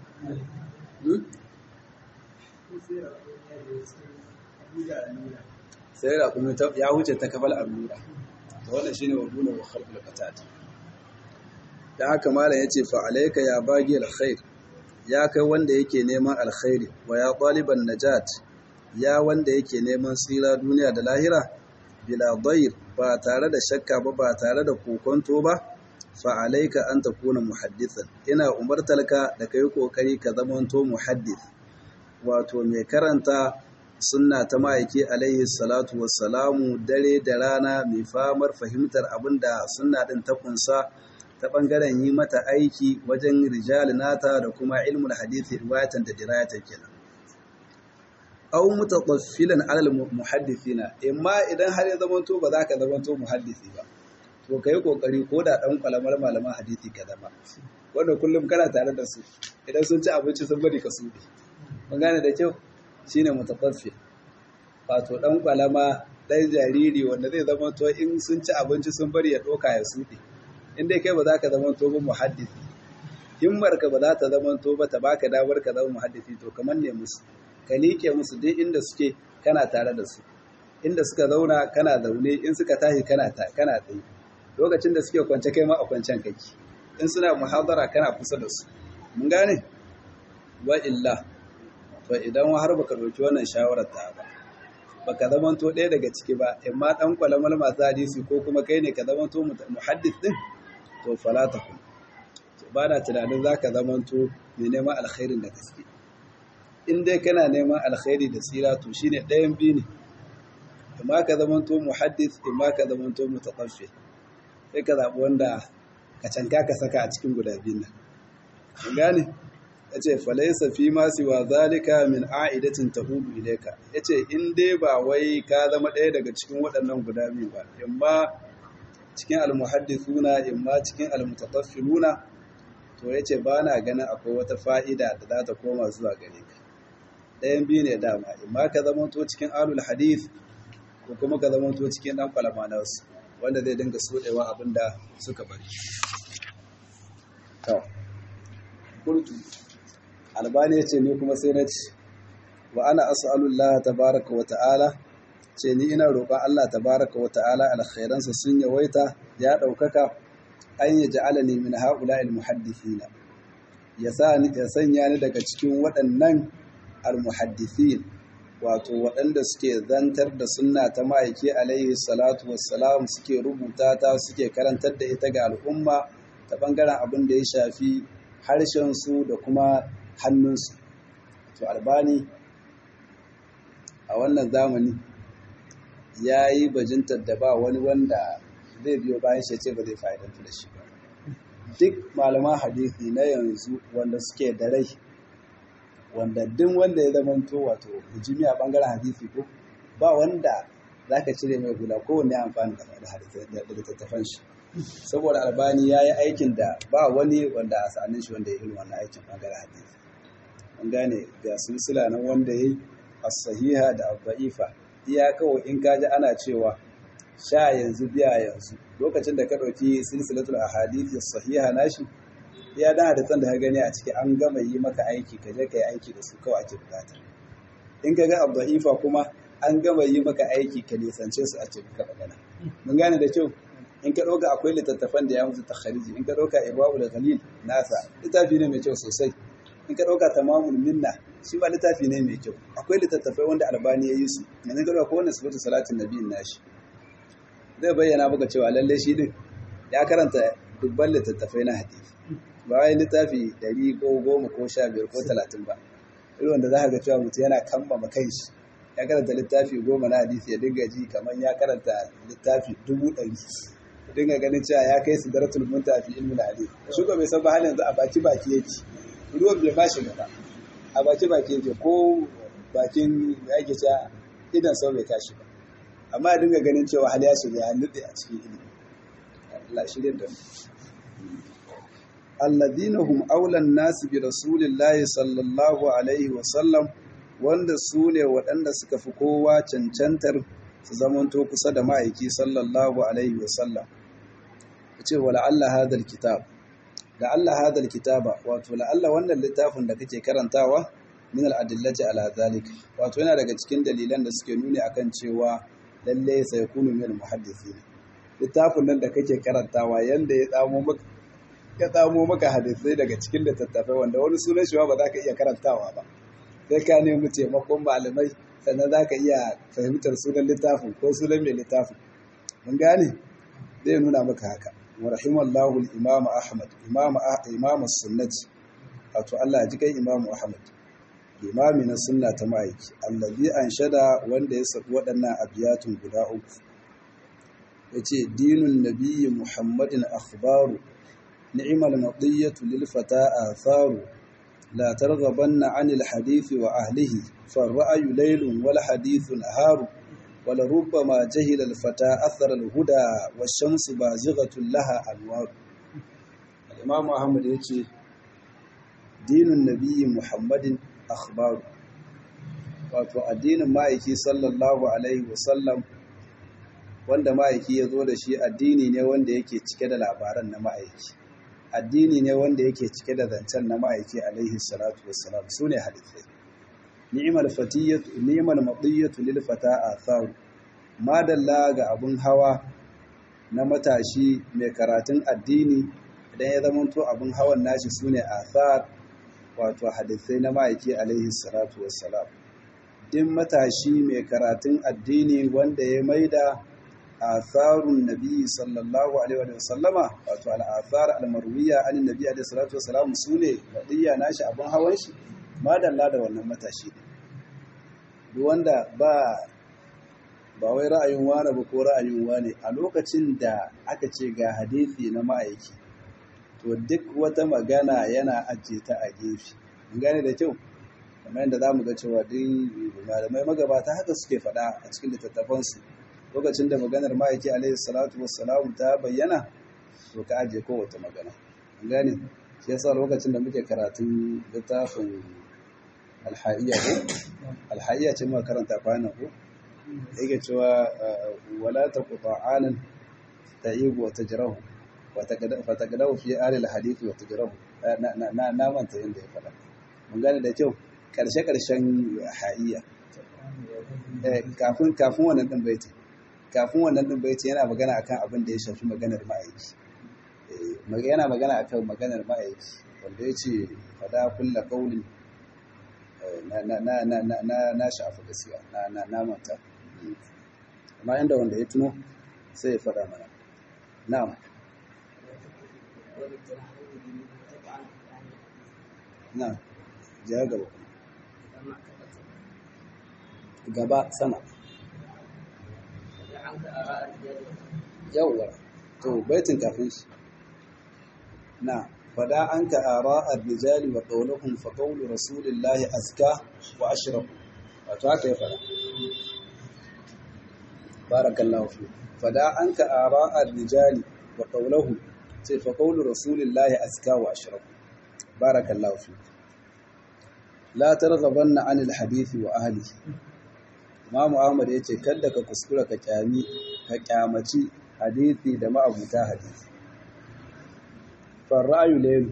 sai da kuma ya wuce ta kafal allura da wannan shine waduna wa khalqul qatat da haka malam yace fa alayka ya bagi alkhair ya kai wanda yake neman alkhairi wa ya taliban najat ya wanda yake neman tsira duniya da lahira bila dayr ba tare da shakka ba ba tare da kokonto ba fa alayka an takuna muhaddithan ina umartalka da kai kokari ka zamanto muhaddith wato mai karanta sunna ta ma'aiki alaihi salatu wassalamu dare da rana mai famar fahimtar abinda sunna din ta kunsa ta bangaren yi mata aiki wajen rijal nata da kuma ilmul hadisi riwayatan da dirayatan kenan aw mutataffilan alal muhaddithina imma idan har ya zamanto ba za ka zamanto muhaddisi ba to ka yi kokari ko da ɗan kwalamar malaman hadisi ka zama wanda kullum kana tare da su idan sun ci abinci sun bari ka suɗe mun gane da kyau shine mutafaffil wato ɗan kwalama ɗan jariri wanda zai zama to in sun ci abinci sun bari ya ɗoka ya suɗe in dai kai ba za ka zama to ba muhaddisi himmar ka ba za ta zama to ba ta baka damar ka zama muhaddisi to kamar ne musu ka liƙe musu duk inda suke kana tare da su inda suka zauna kana zaune in suka tashi kana kana tsaye lokacin da suke kwance kai ma a kwancen kake in suna muhadara kana kusa da su mun gane wa illa to idan har baka dauki wannan shawarar ta ba baka zamanto ɗaya daga ciki ba imma dan kwalamal masu hadisi ko kuma kai ne ka zamanto muhaddis din to fala kun to ba na tunanin zaka zamanto mai neman alkhairin da gaske in dai kana neman alkhairi da tsira to shine ɗayan biyu ne imma ka zamanto muhaddis imma ka zamanto mutaqaffi sai ka zabi wanda ka canka ka saka a cikin guda biyun nan kun gane yace falaysa fi ma siwa zalika min a'idatin tahudu ilayka yace in dai ba wai ka zama ɗaya daga cikin waɗannan guda biyu ba imma cikin almuhaddithuna imma cikin almutataffiluna to yace ba na ganin akwai wata fa'ida da za ta koma zuwa gare ka ɗayan biyu ne dama imma ka zama to cikin alul hadith ko kuma ka zama to cikin dan kwalama na wasu wanda zai dinga sodewa abin da suka bari to kultu albani yace ni kuma sai na ci wa ana as'alullah tabaaraka wa ta'ala ce ni ina roƙon Allah tabaaraka wa ta'ala alkhairansa sun yawaita ya daukaka an yaj'alani min ha'ula'il muhaddithina ya sa ni ya sanya ni daga cikin waɗannan almuhaddithin wato waɗanda suke zantar da sunna ta ma'aiki alaihi salatu wassalam suke rubuta ta suke karantar da ita ga al'umma ta ɓangaren abin da ya shafi harshensu da kuma hannunsu to albani a wannan zamani ya yi bajintar da ba wani wanda zai biyo bayan shi ce ba zai fa'idantu da shi ba duk malaman hadisi na yanzu wanda suke da rai wanda duk wanda ya zamanto wato hujumi a bangaren hadisi ko ba wanda zaka cire mai hula kowanne amfani da littattafan shi saboda albani ya yi aikin da ba wani wanda a sa'anin shi wanda ya yi wannan aikin bangaren hadisi an gane ga silsila nan wanda ya yi as-sahiha da al-da'ifa iya kawai in kaji ana cewa sha yanzu biya yanzu lokacin da ka ɗauki silsilatul ahadith as-sahiha nashi ya da hadisan da ka gani a ciki an gama yi maka aiki ka je ka yi aiki da su kawai ake bukata in ka ga abda'ifa kuma an gama yi maka aiki ka nisance su a ce ka magana mun gane da kyau in ka ɗauka akwai littattafan da ya mutu takhariji in ka ɗauka ibawul ghalil nasa littafi ne mai kyau sosai in ka ɗauka tamamul minna shi ba littafi ne mai kyau akwai littattafai wanda albani ya yi su yanzu ka ɗauka wannan sifatu salatin nabiyin nashi zai bayyana maka cewa lalle shi din ya karanta dubban littattafai na hadisi ba wai littafi ɗari ko goma ko sha biyar ko talatin ba irin wanda za ka ga cewa mutum yana kambama kanshi ya karanta littafi goma na hadisi ya dinga ji kamar ya karanta littafi dubu ɗari ya dinga ganin cewa ya kai su daratul munta fi ilmin hadisi shi ko bai san ba halin yanzu a baki baki yake ruwan bai ba shi ba a baki baki yake ko bakin da ake cewa idan sau bai tashi ba amma ya dinga ganin cewa hal ya shiga ya nutse a cikin ilimi Allah shirya da mu alladhina hum aulan nasi bi rasulillahi sallallahu alaihi wa sallam wanda su ne waɗanda suka fi kowa cancantar su zamanto kusa da ma'aiki sallallahu alaihi wa sallam ce wa la'alla hadal kitab da Allah hadal kitaba wato la'alla wannan littafin da kake karantawa min al-adillati ala zalik wato yana daga cikin dalilan da suke nuni akan cewa lalle sai kunu min muhaddisin littafin nan da kake karantawa yanda ya tsamo maka ya tsamo maka hadisai daga cikin littattafai wanda wani sunan shi ba za ka iya karantawa ba sai ka nemi taimakon malamai sannan za ka iya fahimtar sunan littafin ko sunan mai littafin mun gane zai nuna maka haka wa rahimallahu al-imam ahmad imam imam sunnati wato Allah ji kai imam ahmad imami na sunna ta ma'aiki allazi anshada wanda ya sabu waɗannan abiyatun guda uku yace dinun nabiyyi muhammadin akhbaru ni'mal madiyyatu lil fata atharu la targhabanna 'anil hadithi wa ahlihi farra'yu laylun wal hadithu naharu ولربما جهل الفتى أثر الهدى والشمس بازغة لها أنوار الإمام أحمد يقول دين النبي محمد أخبار wato addinin ma'aiki sallallahu alaihi wasallam wanda ma'aiki ya zo da shi addini ne wanda yake cike da labaran na ma'aiki addini ne wanda yake cike da zancen na ma'aiki alaihi salatu wassalam su ne hadithai ni'mal fatiyatu ni'mal madiyatu lil fata atharu madalla ga abun hawa na matashi mai karatun addini idan ya zamanto abun hawan nashi sune athar wato hadisai na ma'aiki alaihi salatu wassalam din matashi mai karatun addini wanda ya maida atharun nabi sallallahu alaihi wa sallama wato al-athar al-marwiya an nabi alaihi salatu wassalam sune madiya nashi abun hawan shi madalla da wannan matashi ne duk wanda ba ba wai ra'ayin wane ba ko ra'ayin wane a lokacin da aka ce ga hadisi na ma'aiki to duk wata magana yana ajiye ta a gefe gane da kyau kamar yadda za mu ga cewa duk malamai magabata haka suke faɗa a cikin littattafansu lokacin da maganar ma'aiki alaihi salatu wassalamu ta bayyana to ka ajiye kowace magana gane shi yasa lokacin da muke karatun littafin alhaiya ko alhaiya ce muka karanta kwanan ko yake cewa wala taqta'anan ta'ibu wa tajrahu wa fataqadahu fi ahli alhadith wa tajrahu na na manta yanda ya fada mun gane da kyau karshe karshen haiya kafin kafin wannan din baiti kafin wannan din baiti yana magana akan abin da ya shafi maganar ma'aiki yana magana akan maganar ma'aiki wanda ya ce fada kulla kaulin na shafi gaskiya na manta amma inda wanda ya tuno sai ya fada mana na'am na ja gaba gaba sama yawwa to baitin kafin shi na fada an ka ara ar-rijali wa qawluhum fa qawlu rasulillahi azka wa ashraf wato haka ya fada barakallahu fi fada an ka ara ar-rijali wa qawluhum sai fa qawlu rasulillahi azka wa ashraf barakallahu fi la targhabanna an al-hadith wa ahlihi Imam Ahmad yace kada ka kuskura ka kyami ka kyamaci hadisi da ma'abuta hadisi farrayu lelu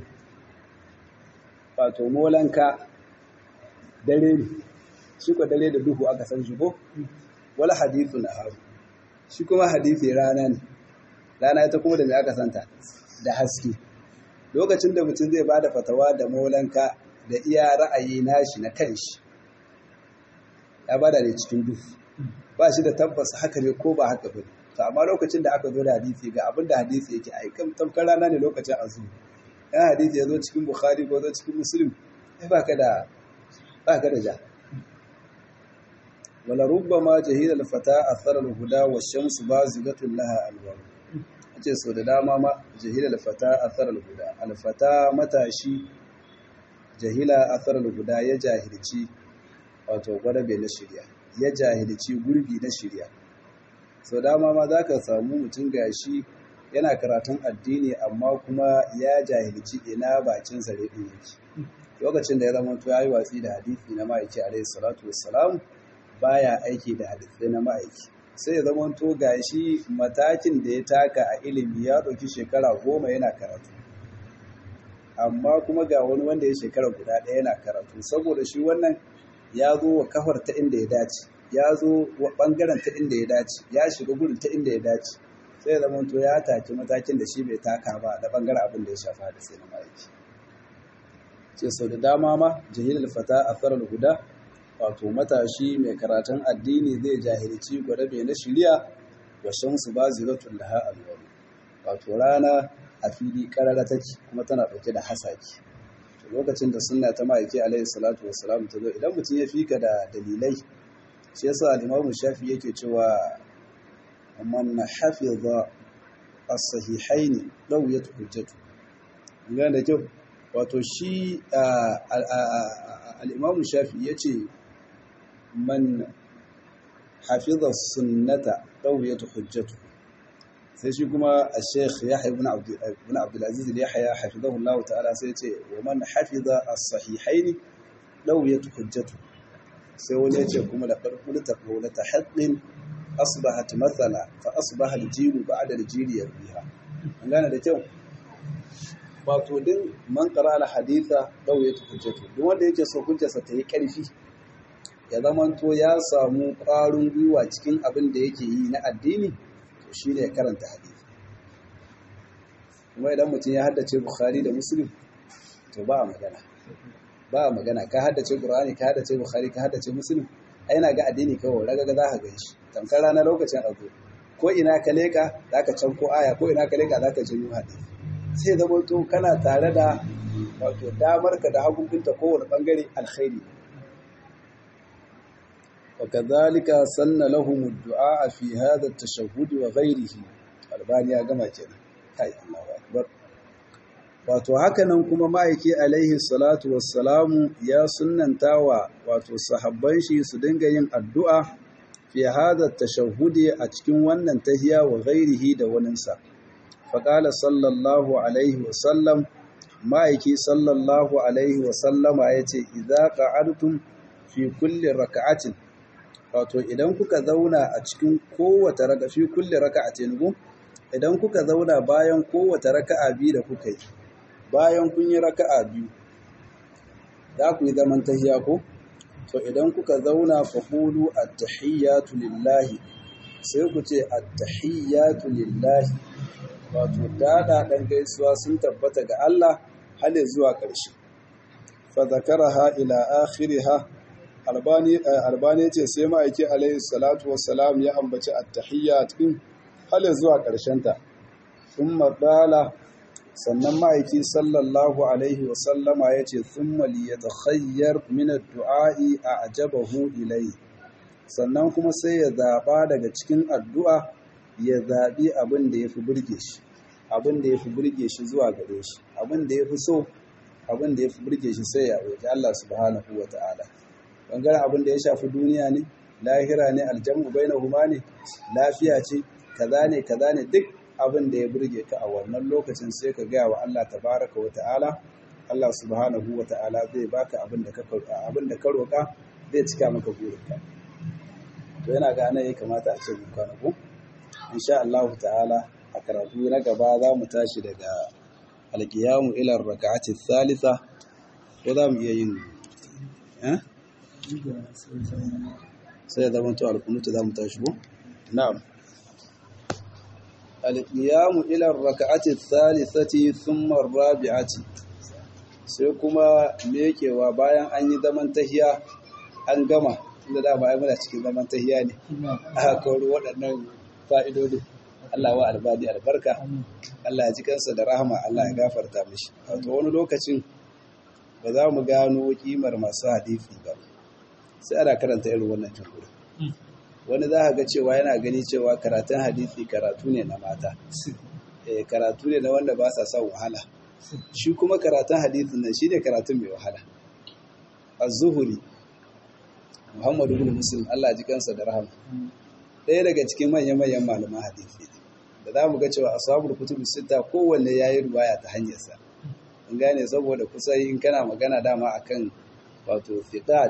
wato molanka dare ne shi ko dare da duhu aka san shi ko wala hadithu na haru shi kuma hadithi rana ne rana ita kuma da mai aka santa da haske lokacin da mutum zai bada fatawa da molanka da iya ra'ayi nashi na kanshi ya bada ne cikin duhu ba shi da tabbas haka ne ko ba haka bane to amma lokacin da aka zo da hadisi ga abin da hadisi yake ai kan tamkar rana ne lokacin azumi ya hadisi ya zo cikin bukhari ko zo cikin muslim ai baka da baka da ja wala rubbama jahila al-fata athara al-huda wa shamsu bazigatun laha alwar ace so da dama ma jahila al-fata athara al-huda al-fata matashi jahila athara al-huda ya jahilci wato gwadabe na shirya ya jahilci gurbi na shirya sau dama ma za ka samu mutum gashi yana karatun addini amma kuma ya jahilci ina bakin zare ɗin yake lokacin da ya zama to ya yi watsi da hadisi na ma'aiki alaihi salatu wassalam baya aiki da hadisi na ma'aiki sai ya zama to gashi matakin da ya taka a ilimi ya ɗauki shekara goma yana karatu amma kuma ga wani wanda ya shekara guda ɗaya yana karatu saboda shi wannan ya zo wa kafar ta inda ya dace ya zo wa ɓangaren ta inda ya dace ya shiga gudun ta inda ya dace sai ya zama to ya taki matakin da shi bai taka ba da ɓangaren abin da ya shafa da sai na ma'aiki ce sau da dama ma jahilul fata a farar guda wato matashi mai karatun addini zai jahilci gwadabe na shirya wa shamsu ba ziratun laha alwaru wato rana a fili karara take kuma tana ɗauke da hasaki lokacin da sunna ta ma'aiki alaihi salatu wassalam ta zo idan mutum ya fika da dalilai shi yasa al-imamu shafi yake cewa man hafiza as-sahihain dawiyat hujjatu ina da kyau wato shi al-imamu shafi yace man hafiza sunnata dawiyat hujjatu sai shi kuma al-sheikh yahya ibn abd ibn abd al-aziz al-yahya hafizahu Allah ta'ala sai yace wa man hafiza as-sahihain dawiyat hujjatu sai wani yace kuma da farko ta qawla ta haqqin asbahat mathala fa asbaha al-jilu ba'da al-jili yarbiha an gane da kyau wato din man qara al-haditha dawiyat hujjatu duk wanda yake so hujjarsa ta yi karfi ya zamanto ya samu ƙwarin gwiwa cikin abin da yake yi na addini to shi ne ya karanta hadisi kuma idan mutum ya haddace bukhari da muslim to ba a magana ba a magana ka haddace qur'ani ka haddace bukhari ka haddace muslim ai na ga addini kawai raga ga za ka gan shi tamkar rana lokacin abu ko ina ka leka za ka can ko aya ko ina ka leka za ka janyo hadisi sai zama to kana tare da wato damar ka da hagungunta kowane bangare alkhairi وكذلك سن لهم الدعاء في هذا التشهد وغيره albani ya gama kenan kai Allahu akbar wato hakanan kuma ma'aiki alaihi salatu wassalamu ya sunnantawa wato sahabban shi su dinga yin addu'a fi hada tashahhudi a cikin wannan tahiya wa ghairihi da waninsa faqala sallallahu alaihi wasallam ma'aiki sallallahu alaihi wasallama yace idza qa'adtum fi kulli raka'atin wato idan kuka zauna a cikin kowace raka fi kulli raka'atin gu idan kuka zauna bayan kowace raka'a biyu da kuka yi bayan kun yi raka'a biyu za ku yi zaman tahiya ko to idan kuka zauna fa qulu at-tahiyyatu lillahi sai ku ce at-tahiyyatu lillahi wato dada dan gaisuwa sun tabbata ga Allah har zuwa ƙarshe fa zakaraha ila akhiriha albani albani ce sai ma'aiki alaihi salatu wassalam ya ambaci at-tahiyyat din har zuwa ƙarshen ta thumma dala sannan ma'aiki sallallahu alaihi wasallama ya ce thumma liyatakhayyar min ad-du'a'i a'jabahu ilayhi sannan kuma sai ya zaba daga cikin addu'a ya zabi abin da yafi burge shi abin da yafi burge shi zuwa gare shi abin da yafi so abin da yafi burge shi sai ya roki Allah subhanahu wata'ala bangaren abin da ya shafi duniya ne lahira ne aljamu bainahuma ne lafiya ce kaza ne kaza ne duk abin da ya burge ka a wannan lokacin sai ka gaya wa Allah tabaraka wa ta'ala Allah subhanahu wa ta'ala zai baka abin da ka abin da ka roka zai cika maka burinka to yana ga nan ya kamata a ce mun kwana ko insha Allah ta'ala a karatu na gaba za mu tashi daga alqiyamu ila rak'ati thalitha ko za mu iya yin eh sai ya zama to alkunutu za mu tashi ko na'am alƙiyamu ilar raka'ati thalithati thumma rabi'ati sai kuma mekewa bayan an yi zaman tahiya an gama inda da ba ai muna cikin zaman tahiya ne aka kawo waɗannan fa'idodi Allah wa albadi albarka Allah ya ji kansa da rahama Allah ya gafarta mishi wato wani lokacin ba za mu gano kimar masu hadisi ba sai ana karanta irin wannan tunkuri wani za a ga cewa yana gani cewa karatun hadisi karatu ne na mata karatu ne na wanda ba sa son wahala shi kuma karatun hadisin nan shi ne karatun mai wahala az-zuhuri muhammadu bin muslim Allah ji kansa da rahama ɗaya daga cikin manya-manyan malaman hadisi da za mu ga cewa ashabul kutubu sita kowanne yayi ruwaya ta hanyarsa in gane saboda kusa in kana magana dama akan wato fiqat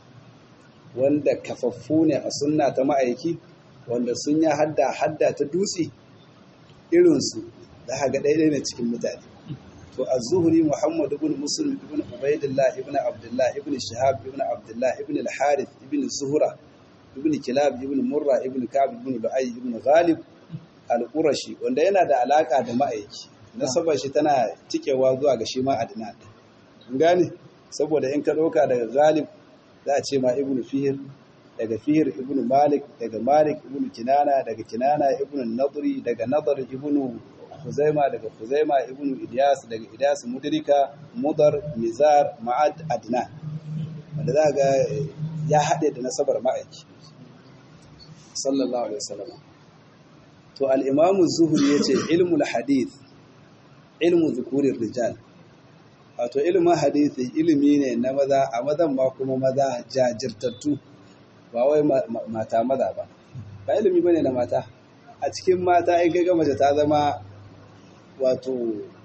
wanda kafaffu ne a sunna ta ma'aiki wanda sun ya hadda hadda ta dutse irinsu da haga ɗaiɗai ne cikin mutane to a zuhuri muhammad ibn muslim ibn ubaidillah ibn abdullah ibn shahab ibn abdullah ibn al-harith ibn zuhura ibn kilab ibn murra ibn ka'b ibn lu'ay ibn ghalib al-qurashi wanda yana da alaka da ma'aiki nasabar shi tana cikewa zuwa ga shi ma adnan gane saboda in ka ɗauka daga ghalib za a ce ma ibn fihir daga fihir ibn malik daga malik ibn kinana daga kinana ibn nadri daga nadar ibn huzaima daga huzaima ibn idyas daga idyas mudrika mudar mizar ma'ad adnan wanda za ga ya haɗe da nasabar ma'aiki sallallahu alaihi wasallam to al-imam az-zuhri yace ilmul hadith ilmu dhukurir rijal wato ilimin hadisi ilimi ne na maza a mazan ma kuma maza jajirtattu ba wai mata maza ba ba ilimi bane na mata a cikin mata in gaga mace ta zama wato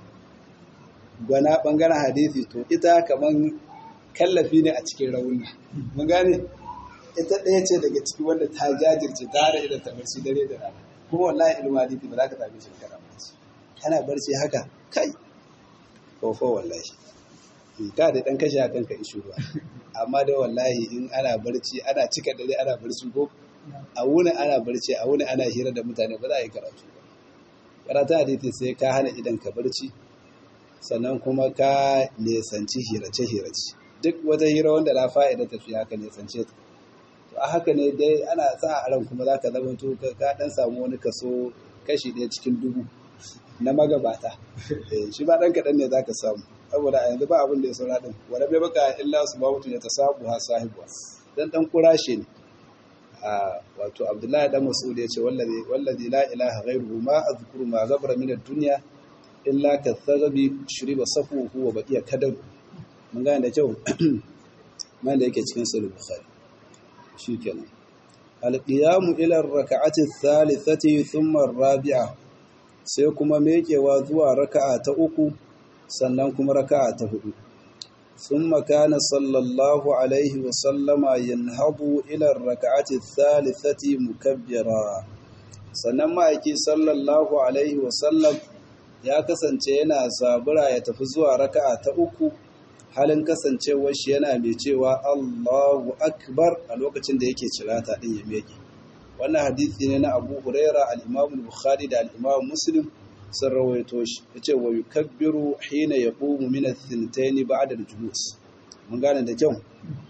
gwana bangaren hadisi to ita kaman kallafi ne a cikin rauni mun gane ita ɗaya ce daga ciki wanda ta jajirce ta hada idan ta barci dare da rana kuma wallahi ilimin hadisi ba za ka same shi kana barci kana barci haka kai kofo wallahi ka da dan kashe hakan ka ishu ba amma da wallahi in ana barci ana cika dare ana barci ko a wuni ana barci a wuni ana hira da mutane ba za a yi karatu ba karatu hadisi sai ka hana idan ka barci sannan kuma ka nesanci hirace hirace duk wata hira wanda la fa'ida tafi haka nesance ta to a haka ne dai ana sa a ran kuma zaka zama to ka dan samu wani kaso kashi ɗaya cikin dubu na magabata shi ba ɗan kaɗan ne za ka samu saboda a yanzu ba abin da ya saura ɗin wani bai baka illa su ba mutum ya ta sabu ha sahibuwa dan ɗan kurashe ne wato abdullahi dan mas'ud ya ce wallazi wallazi la ilaha ghairuhu ma azkuru ma ghabara min ad-dunya illa katharabi shuriba safuhu wa baqiya kadab mun gane da kyau man da yake cikin sahih bukhari shikenan al-qiyamu ila ar-rak'ati ath-thalithati thumma ar-rabi'a sai kuma mekewa zuwa raka'a ta uku sannan kuma raka'a ta hudu ثم كان صلى الله عليه وسلم ينهض إلى الركعة الثالثة مكبرا sannan ma'aiki sallallahu alaihi wasallam ya kasance yana zabura ya tafi zuwa raka'a ta uku halin kasancewar shi yana mai cewa Allahu akbar a lokacin da yake cirata din ya meke wannan hadisi ne na Abu Huraira al-Imam Bukhari da al-Imam Muslim sun rawaito shi yace wa yukabbiru hina yaqumu min ath-thintayn ba'da al-julus mun gane da kyau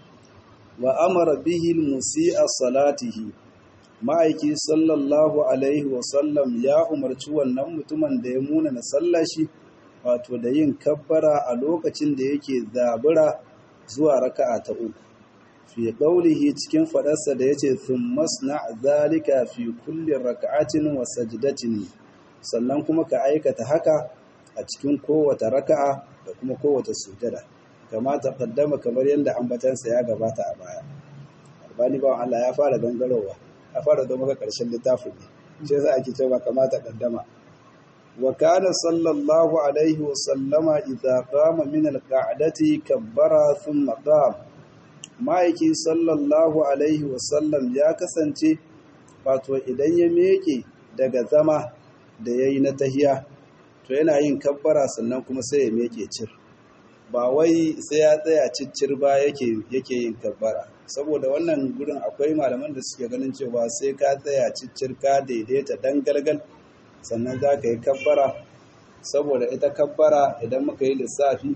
wa amara bihi al-musii'a salatihi ma'aiki sallallahu alaihi wa sallam ya umarci wannan mutumin da ya muna na sallashi wato da yin kabbara a lokacin da yake zabura zuwa raka'a ta uku fi qawlihi cikin fadarsa da yace thumma sna zalika fi kulli raka'atin wa sajdatin sannan kuma ka aikata haka a cikin kowace raka'a da kuma kowace sujada kama ta kaddama kamar yadda ambatansa ya gabata a baya albani bawan Allah ya fara gangarowa ya fara zo maka karshen littafin ne shi yasa ake cewa kama ta kaddama wa kana sallallahu alaihi wa sallama idza qama min al-qa'dati kabbara thumma qama ma'aiki sallallahu alaihi wa sallam ya kasance wato idan ya meke daga zama da ya yi na tahiya to yana yin kabbara sannan kuma sai ya meke cir ba wai sai ya tsaya ciccir ba yake yin kabbara saboda wannan gurin akwai malaman da suke ganin cewa sai ka tsaya ciccir ka daidaita dan galgal sannan za ka yi kabbara saboda ita kabbara idan muka yi lissafi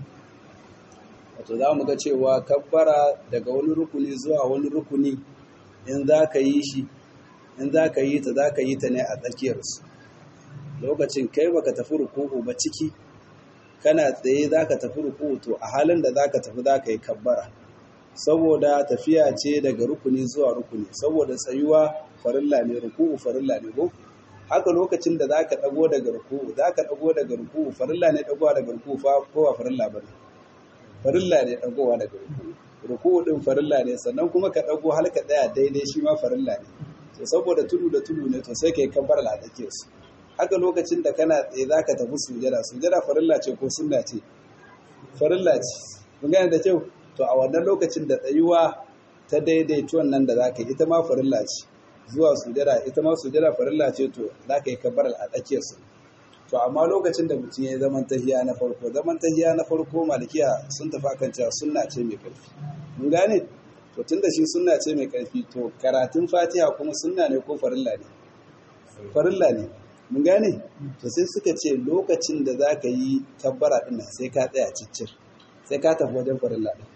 wato za mu ga cewa kabbara daga wani rukuni zuwa wani rukuni in za ka yi shi in za ka yi ta za ka yi ta ne a tsakiyarsu lokacin kai baka tafi ruku'u ba ciki kana tsaye zaka tafi ruku'u to a halin da zaka tafi zaka yi kabbara saboda tafiya ce daga rukuni zuwa rukuni saboda tsayuwa farilla ne ruku'u farilla ne ko haka lokacin da zaka dago daga ruku'u zaka dago daga ruku'u farilla ne dagowa daga ruku'u fa ko ba farilla bane farilla ne dagowa daga ruku'u ruku'u din farilla ne sannan kuma ka dago har ka tsaya daidai shi ma farilla ne to saboda tudu da tudu ne to sai kai kabbara la dake su haka lokacin da kana tsaye za ka tafi sujada sujada farilla ce ko sunna ce farilla ce mun gane da kyau to a wannan lokacin da tsayuwa ta daidaituwan nan da za ka yi ita ma farilla ce zuwa sujada ita ma sujada farilla ce to za ka yi kabbar a tsakiyar su to amma lokacin da mutum ya yi zaman tahiya na farko zaman tahiya na farko malikiya sun tafi akan cewa sunna ce mai karfi mun gane to tunda shi sunna ce mai karfi to karatun fatiha kuma sunna ne ko farilla ne farilla ne mun gane to sai suka ce lokacin da za ka yi tabbara ɗin sai ka tsaya ciccir sai ka tafi wajen farilla ɗin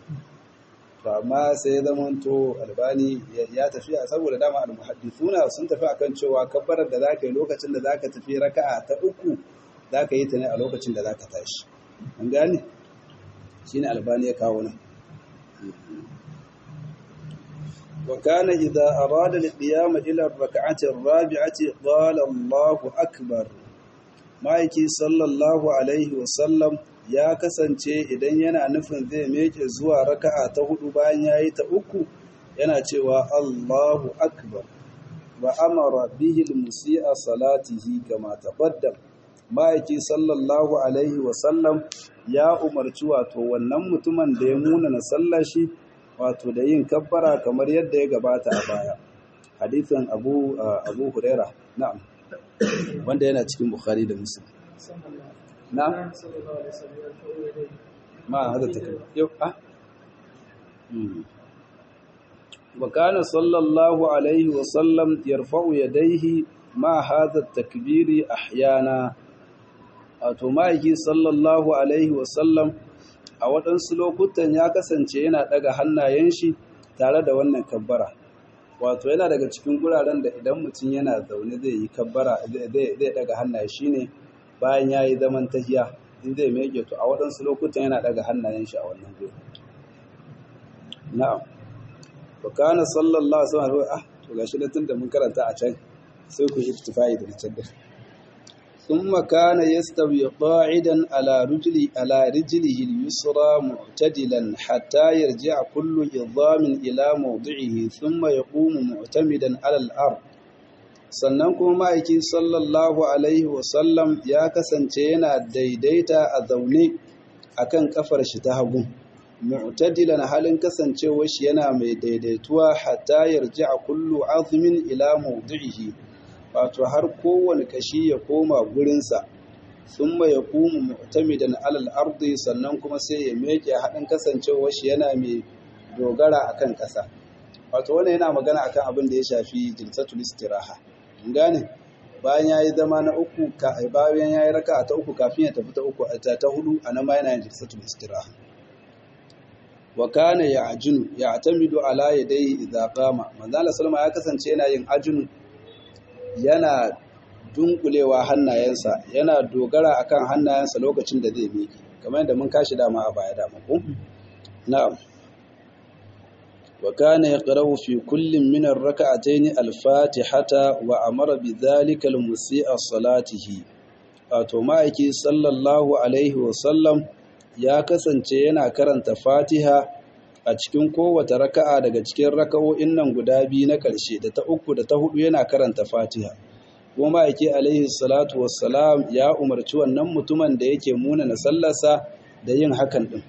to amma sai ya zama to albani ya tafi a saboda dama almuhaddithuna sun tafi akan cewa kabbarar da za ka yi lokacin da za ka tafi raka'a ta uku za ka yi ta ne a lokacin da za ka tashi mun gane shine albani ya kawo nan وكان إذا أراد القيام إلى الركعة الرابعة قال الله أكبر ma'aiki sallallahu alaihi wasallam ya kasance idan yana nufin zai meke zuwa raka'a ta hudu bayan ya yi ta uku yana cewa Allahu akbar wa amara bihi musi'a salatihi kama taqaddam ma'aiki sallallahu alaihi wasallam ya umarci wato wannan mutumin da ya muna na sallashi wato da yin kabbara kamar yadda ya gabata a baya hadithin abu abu huraira na'am wanda yana cikin bukhari da muslim na'am ma hada take yau ah wa kana sallallahu alaihi wa sallam yarfa'u yadayhi ma hadha at-takbiri ahyana wato ma'aiki sallallahu alaihi wa sallam a waɗansu lokutan ya kasance yana ɗaga hannayen shi tare da wannan kabbara wato yana daga cikin guraren da idan mutum yana zaune zai yi kabbara zai ɗaga hannaye shine bayan ya yi zaman tahiya in zai mege to a waɗansu lokutan yana ɗaga hannayen shi a wannan guri na'am wa kana sallallahu alaihi wasallam ah to gashi da tunda mun karanta a can sai ku iktifai da can da ثم كان يستوي قاعدا على رجلي على رجله اليسرى معتدلا حتى يرجع كل عظام إلى موضعه ثم يقوم معتمدا على الأرض sannan kuma ma'aiki sallallahu alaihi wasallam ya kasance yana daidaita a zaune akan kafar shi ta hagu mu'tadilan halin kasancewar shi yana mai daidaituwa hatta yarji'a kullu azmin ila mawdi'ihi wato har kowane kashi ya koma gurinsa sun ya kuma mu'tamidan alal ardi sannan kuma sai ya meke haɗin kasancewar shi yana mai dogara akan ƙasa wato wannan yana magana akan abin da ya shafi jilsatul istiraha mun gane bayan yayi zama na uku ka bayan yayi raka ta uku kafin ya tafi ta uku ta, ta hudu anan ma yana yin jilsatul istiraha wa kana ya'junu ya'tamidu ala yadayhi idza qama manzo Allah sallama ya kasance yana yin ajinu yana dunkulewa hannayensa yana dogara akan hannayensa lokacin da zai miƙe kamar yadda mun kashi dama a baya dama ko na'am wa kana yaqra'u fi kullin min ar-rak'atayn al-fatihata wa amara bidhalika al-musii'a salatihi wato ma'aiki sallallahu alaihi wa sallam ya kasance yana karanta fatiha a cikin kowace raka'a daga cikin raka'o'in nan guda biyu na ƙarshe da ta uku da ta hudu yana karanta fatiha kuma ma'aiki alaihi salatu wassalam ya umarci wannan mutumin da yake muna na sallarsa da yin hakan din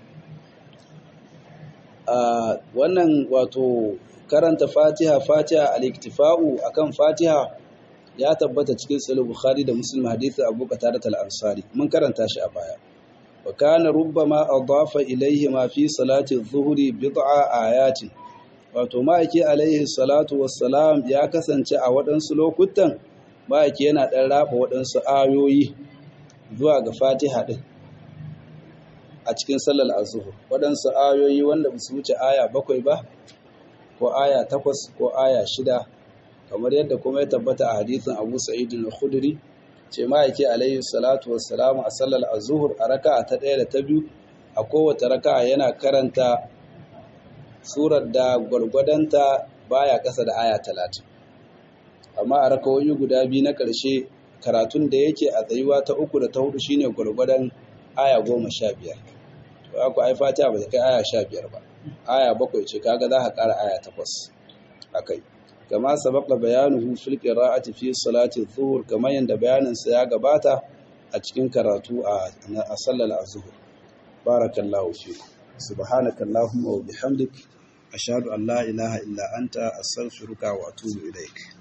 a wannan wato karanta fatiha fatiha al-iktifa'u akan fatiha ya tabbata cikin sahih bukhari da muslim hadisi abu qatadah al-ansari mun karanta shi a baya وكان ربما أضاف إليه ما في صلاة الظهر بضع آيات wato ma'aiki alaihi salatu wassalam ya kasance a waɗansu lokutan ma'aiki yana ɗan raba waɗansu ayoyi zuwa ga fatiha ɗin a cikin sallar azuhur waɗansu ayoyi wanda ba su wuce aya bakwai ba ko aya takwas ko aya shida kamar yadda kuma ya tabbata a hadisin abu sa'idin al-khudri ce ma'aiki alaihi salatu wassalamu a sallar azuhur a raka'a ta ɗaya da ta biyu a kowace raka'a yana karanta surar da gwargwadonta baya ƙasa da aya talatin amma a rakawoyi guda biyu na ƙarshe karatun da yake a tsayuwa ta uku da ta hudu shine gwargwadon aya goma sha biyar to aku ai fatiha ba ta kai aya sha biyar ba aya bakwai ce kaga za ka ƙara aya takwas a kai kama sabaka bayanuhu fil qira'ati fi salati dhuhr kamar yanda bayanin sa ya gabata a cikin karatu a a sallar azhur barakallahu fiku subhanaka allahumma wa bihamdik ashhadu an la ilaha illa anta astaghfiruka wa atubu ilaik